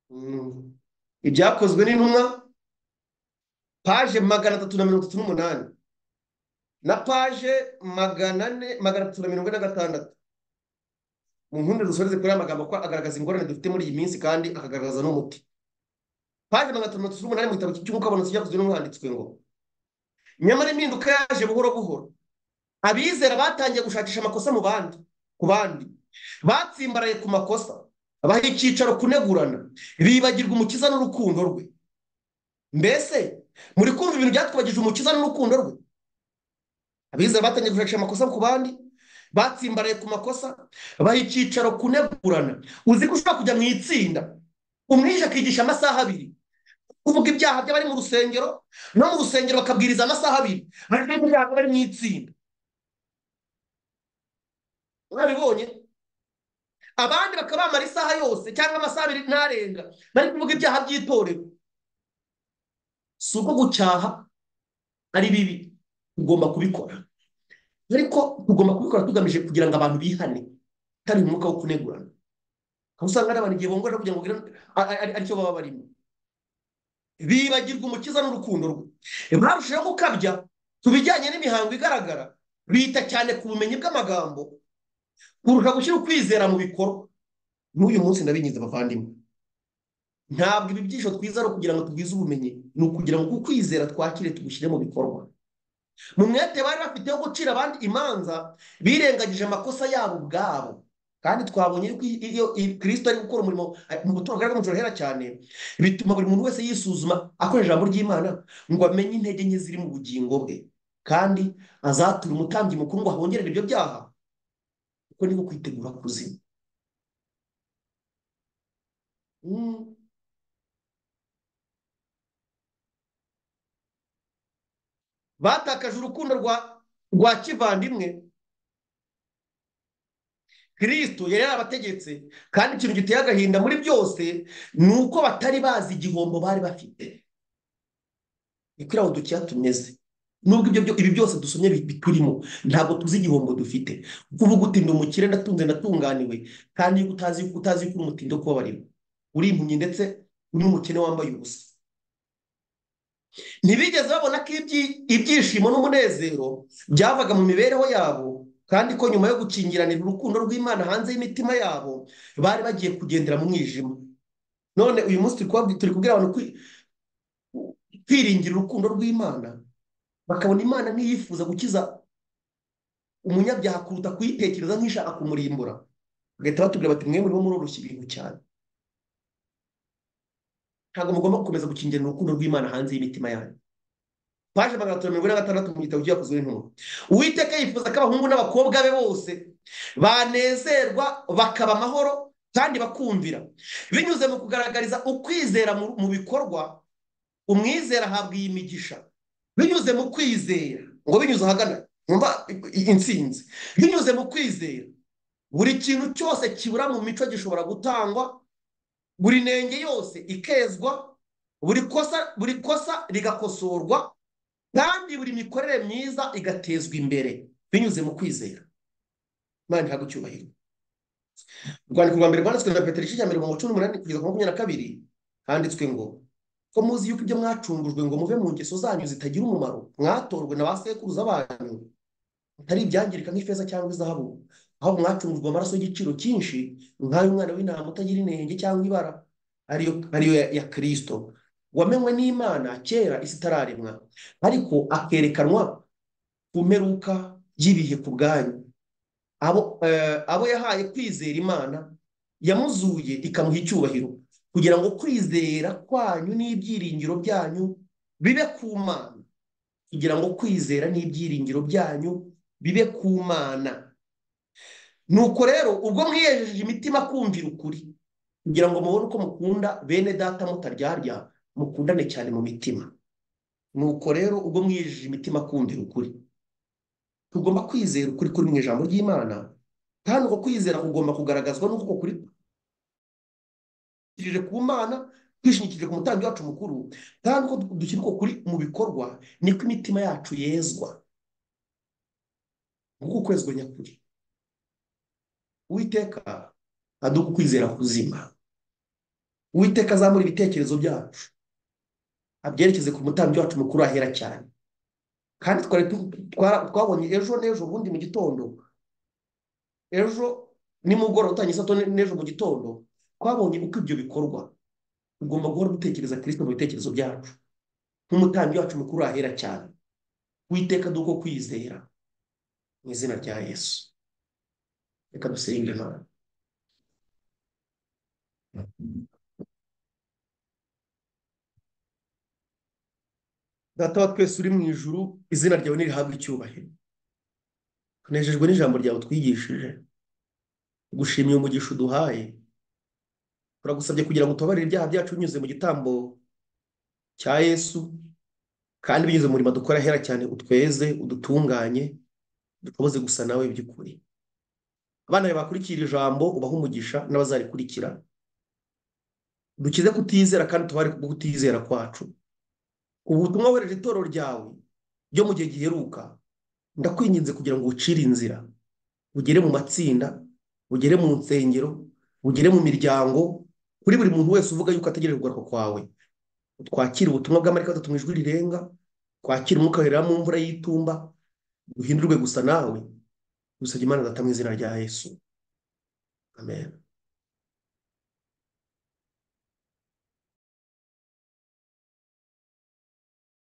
Mm. ibyakozwe n'intumwa paje magana atatu na mirongo itatu n'umunani na paje magana ane magana atatu na mirongo ine na gatandatu mu nkundi dusoreze kuri aya magambo ko agaragaza ingorane dufite muri iyi minsi kandi akagaragaza n'umuti paje magana atatu na mirongo itatu n'umunani mu gitabo cy'umwuka w'abantu cyakozwe n'umwanditswe ngo nyamara impinduka yaje buhoro buhoro abizera batangiye gushakisha amakosa mu bandi ku bandi batsimbaraye ku makosa baha icyicaro kunegurana bibagirwa umukiza n'urukundo rwe mbese muri kumva ibintu byatwibagije umukiza n'urukundo rwe abizera batangiye gushakisha amakosa ku bandi batsimbaraye ku makosa baha icyicaro kunegurana uzi ko ushobora kujya mu itsinda umwishe akigisha amasaha abiri kuvuga ibyaha by'abari mu rusengero no mu rusengero bakabwiriza amasaha abiri ariko ibyaha by'abari mu itsinda mwabibonye abandi bakaba bamara isaha yose cyangwa amasaha abiri ntarenga bari kuvuga ibyaha by'itorero si uko gucyaha ari bibi tugomba kubikora ariko tugomba kubikora tugamije kugira ngo abantu bihane kandi mu mwuka wo kunegurana aho usanga hari abantu igihe bongorera kugira ngo bagire- a- a- ari- aricyo baba barimo bibagirwa umukiza n'urukundo rwe barushaho gukabya ku bijyanye n'imihango igaragara bita cyane ku bumenyi bw'amagambo kurusha gushyira ukwizera mu bikorwa n'uyu munsi ndabingiza abavandimwe ntabwo ibi byisho twiza ari ukugira ngo tugwize ubumenyi ni ukugira ngo ukwizera twakire tugushyire mu bikorwa mu mwete bari bafite wo gucira abandi imanza birengagije amakosa yabo ubwabo kandi twabonye yuko iyo- iyo iyo kirisito ari gukora umurimo mu gutora kandi umucuro hera cyane bituma buri muntu wese yisuzuma akoresha ijambo ry'imana ngo amenye intege nke ziri mu bugingo bwe kandi azature umutambyi mukuru ngo ahongerere ibyo byaha kuko niko kwitegura kuzima Mm. batakaje urukundo rwa rwa kivandimwe kirisito yari yarabategetse kandi ikintu giteye agahinda muri byose ni uko batari bazi igihombo bari bafite ni kuri aho dukeya tumeze nubwo ibyo byo- ibi byose dusomye bi- biturimo ntabwo tuzi igihombo dufite kuba ugutinda umukire ndatunze ndatunganiwe kandi iyo utazi utazi ko urumutinde kubabarira uri impumyi ndetse n'umukene wambaye ubusa ntibigeze babona ko ibyishimo n'umunezero byavaga mu mibereho yabo kandi ko nyuma yo gukingiranira urukundo rw'imana hanze y'imitima yabo bari bagiye kugendera mu mwijima none uyu munsi turi kubwira abantu kwiringira urukundo rw'imana bakabona imana ntiyifuza gukiza umunyabyaha kuruta kuyitekereza nk'ishaka kumurimbura bagahita batubwira bati mwe murimo muroroshya ibintu cyane ntabwo mugomba gukomeza gukingira urukundo rw'imana hanze y'imitima yanyu paje magana atatu mirongo ine na gatandatu mu gitabo cyakozwe n'intumwa uwiteka yifuza ko abahungu n'abakobwa be bose banezerwa bakaba amahoro kandi bakumvira binyuze mu kugaragariza ukwizera mu bikorwa umwizera ahabwa iyi migisha binyuze mu kwizera ngo binyuze ahagana mwumva insinzi binyuze mu kwizera buri kintu cyose kibura mu mico gishobora gutangwa buri nenge yose ikezwa buri kosa buri kosa rigakosorwa kandi buri mikorere myiza igatezwa imbere binyuze mu kwizera imana ntabwo icyubahiro urwandiko rwa mbere rwanditswe na petero igice cya mbere mu cumi n'umunani kugeza ku makumyabiri na kabiri handitswe ngo ko muzi yuko ibyo mwacungujwe ngo muve mu ngeso zanyu zitagira umumaro mwatorwe na ba sekuruza banyu atari ibyangirika nk'ifeza cyangwa izahabu aho mwacungujwe amaraso y'igiciro cyinshi nk'ay'umwana w'intama utagira inenge cyangwa ibara ariyo ya kirisito wamenywe n'imana kera isi itararemwa ariko akerekanwa ku mperuka y'ibihe ku bwanyu abo yahaye kwizera imana yamuzuye ikamuha icyubahiro kugira ngo kwizera kwanyu n'ibyiringiro byanyu bibe ku mana kugira ngo kwizera n'ibyiringiro byanyu bibe ku mana nuko rero ubwo mwiyejeje imitima kumvira ukuri kugira ngo mubone uko mukunda bene data mutaryarya mukundane cyane mu mitima nuko rero ubwo mwiyejeje imitima kumvira ukuri tugomba kwizera ukuri kuri mu ijambo ry'imana kandi uko kwizera kugomba kugaragazwa n'uko kuri ku mana twishingikirije ku mutangi wacu mukuru kandi uko dushyira uko kuri mu bikorwa niko imitima yacu yezwa nk'uko kwezwa nyakuri uwiteka aduha ukwizera kuzima uwiteka azamura ibitekerezo byacu abyerekeze ku mutambyi wacu mukuru ahera cyane kandi twari twabonye ejo n'ejo ubundi mu gitondo ejo nimugoroba utangiye isato n'ejo mu gitondo twabonye uko ibyo bikorwa tugomba guhora dutekereza kirisito mu bitekerezo byacu nk'umutambyi wacu mukuru ahera cyane witeka duko kwizera mu izina rya yesu reka dusenge imana data wa twese uri mu ijuru izina ryawe ntirihabwe icyubahiro tunejejwe n'ijambo ryawe twigishije gushimiye umugisha uduhaye turagusabye kugira ngo utubabarire ibyaha byacu binyuze mu gitambo cya yesu kandi binyuze mu murimo dukora ahera cyane utweze udutunganye dukomeze gusa nawe by'ukuri abana bawe bakurikira ijambo ubaha umugisha n'abazarikurikira dukize kutizera kandi tubare ku kutizera kwacu ubu butumwa wohereje itorero ryawe ryo mu gihe giheruka ndakwinginze kugira ngo ucire inzira ugere mu matsinda ugere mu nsengero ugere mu miryango kuri buri muntu wese uvuga yuko ategereje kugaruka kwawe twakire ubutumwa bw'amarika atatu mu ijwi rirenga twakire umwuka werera mu mvura y'itumba duhindurwe gusa nawe usabye imana data mu izina rya yesu amen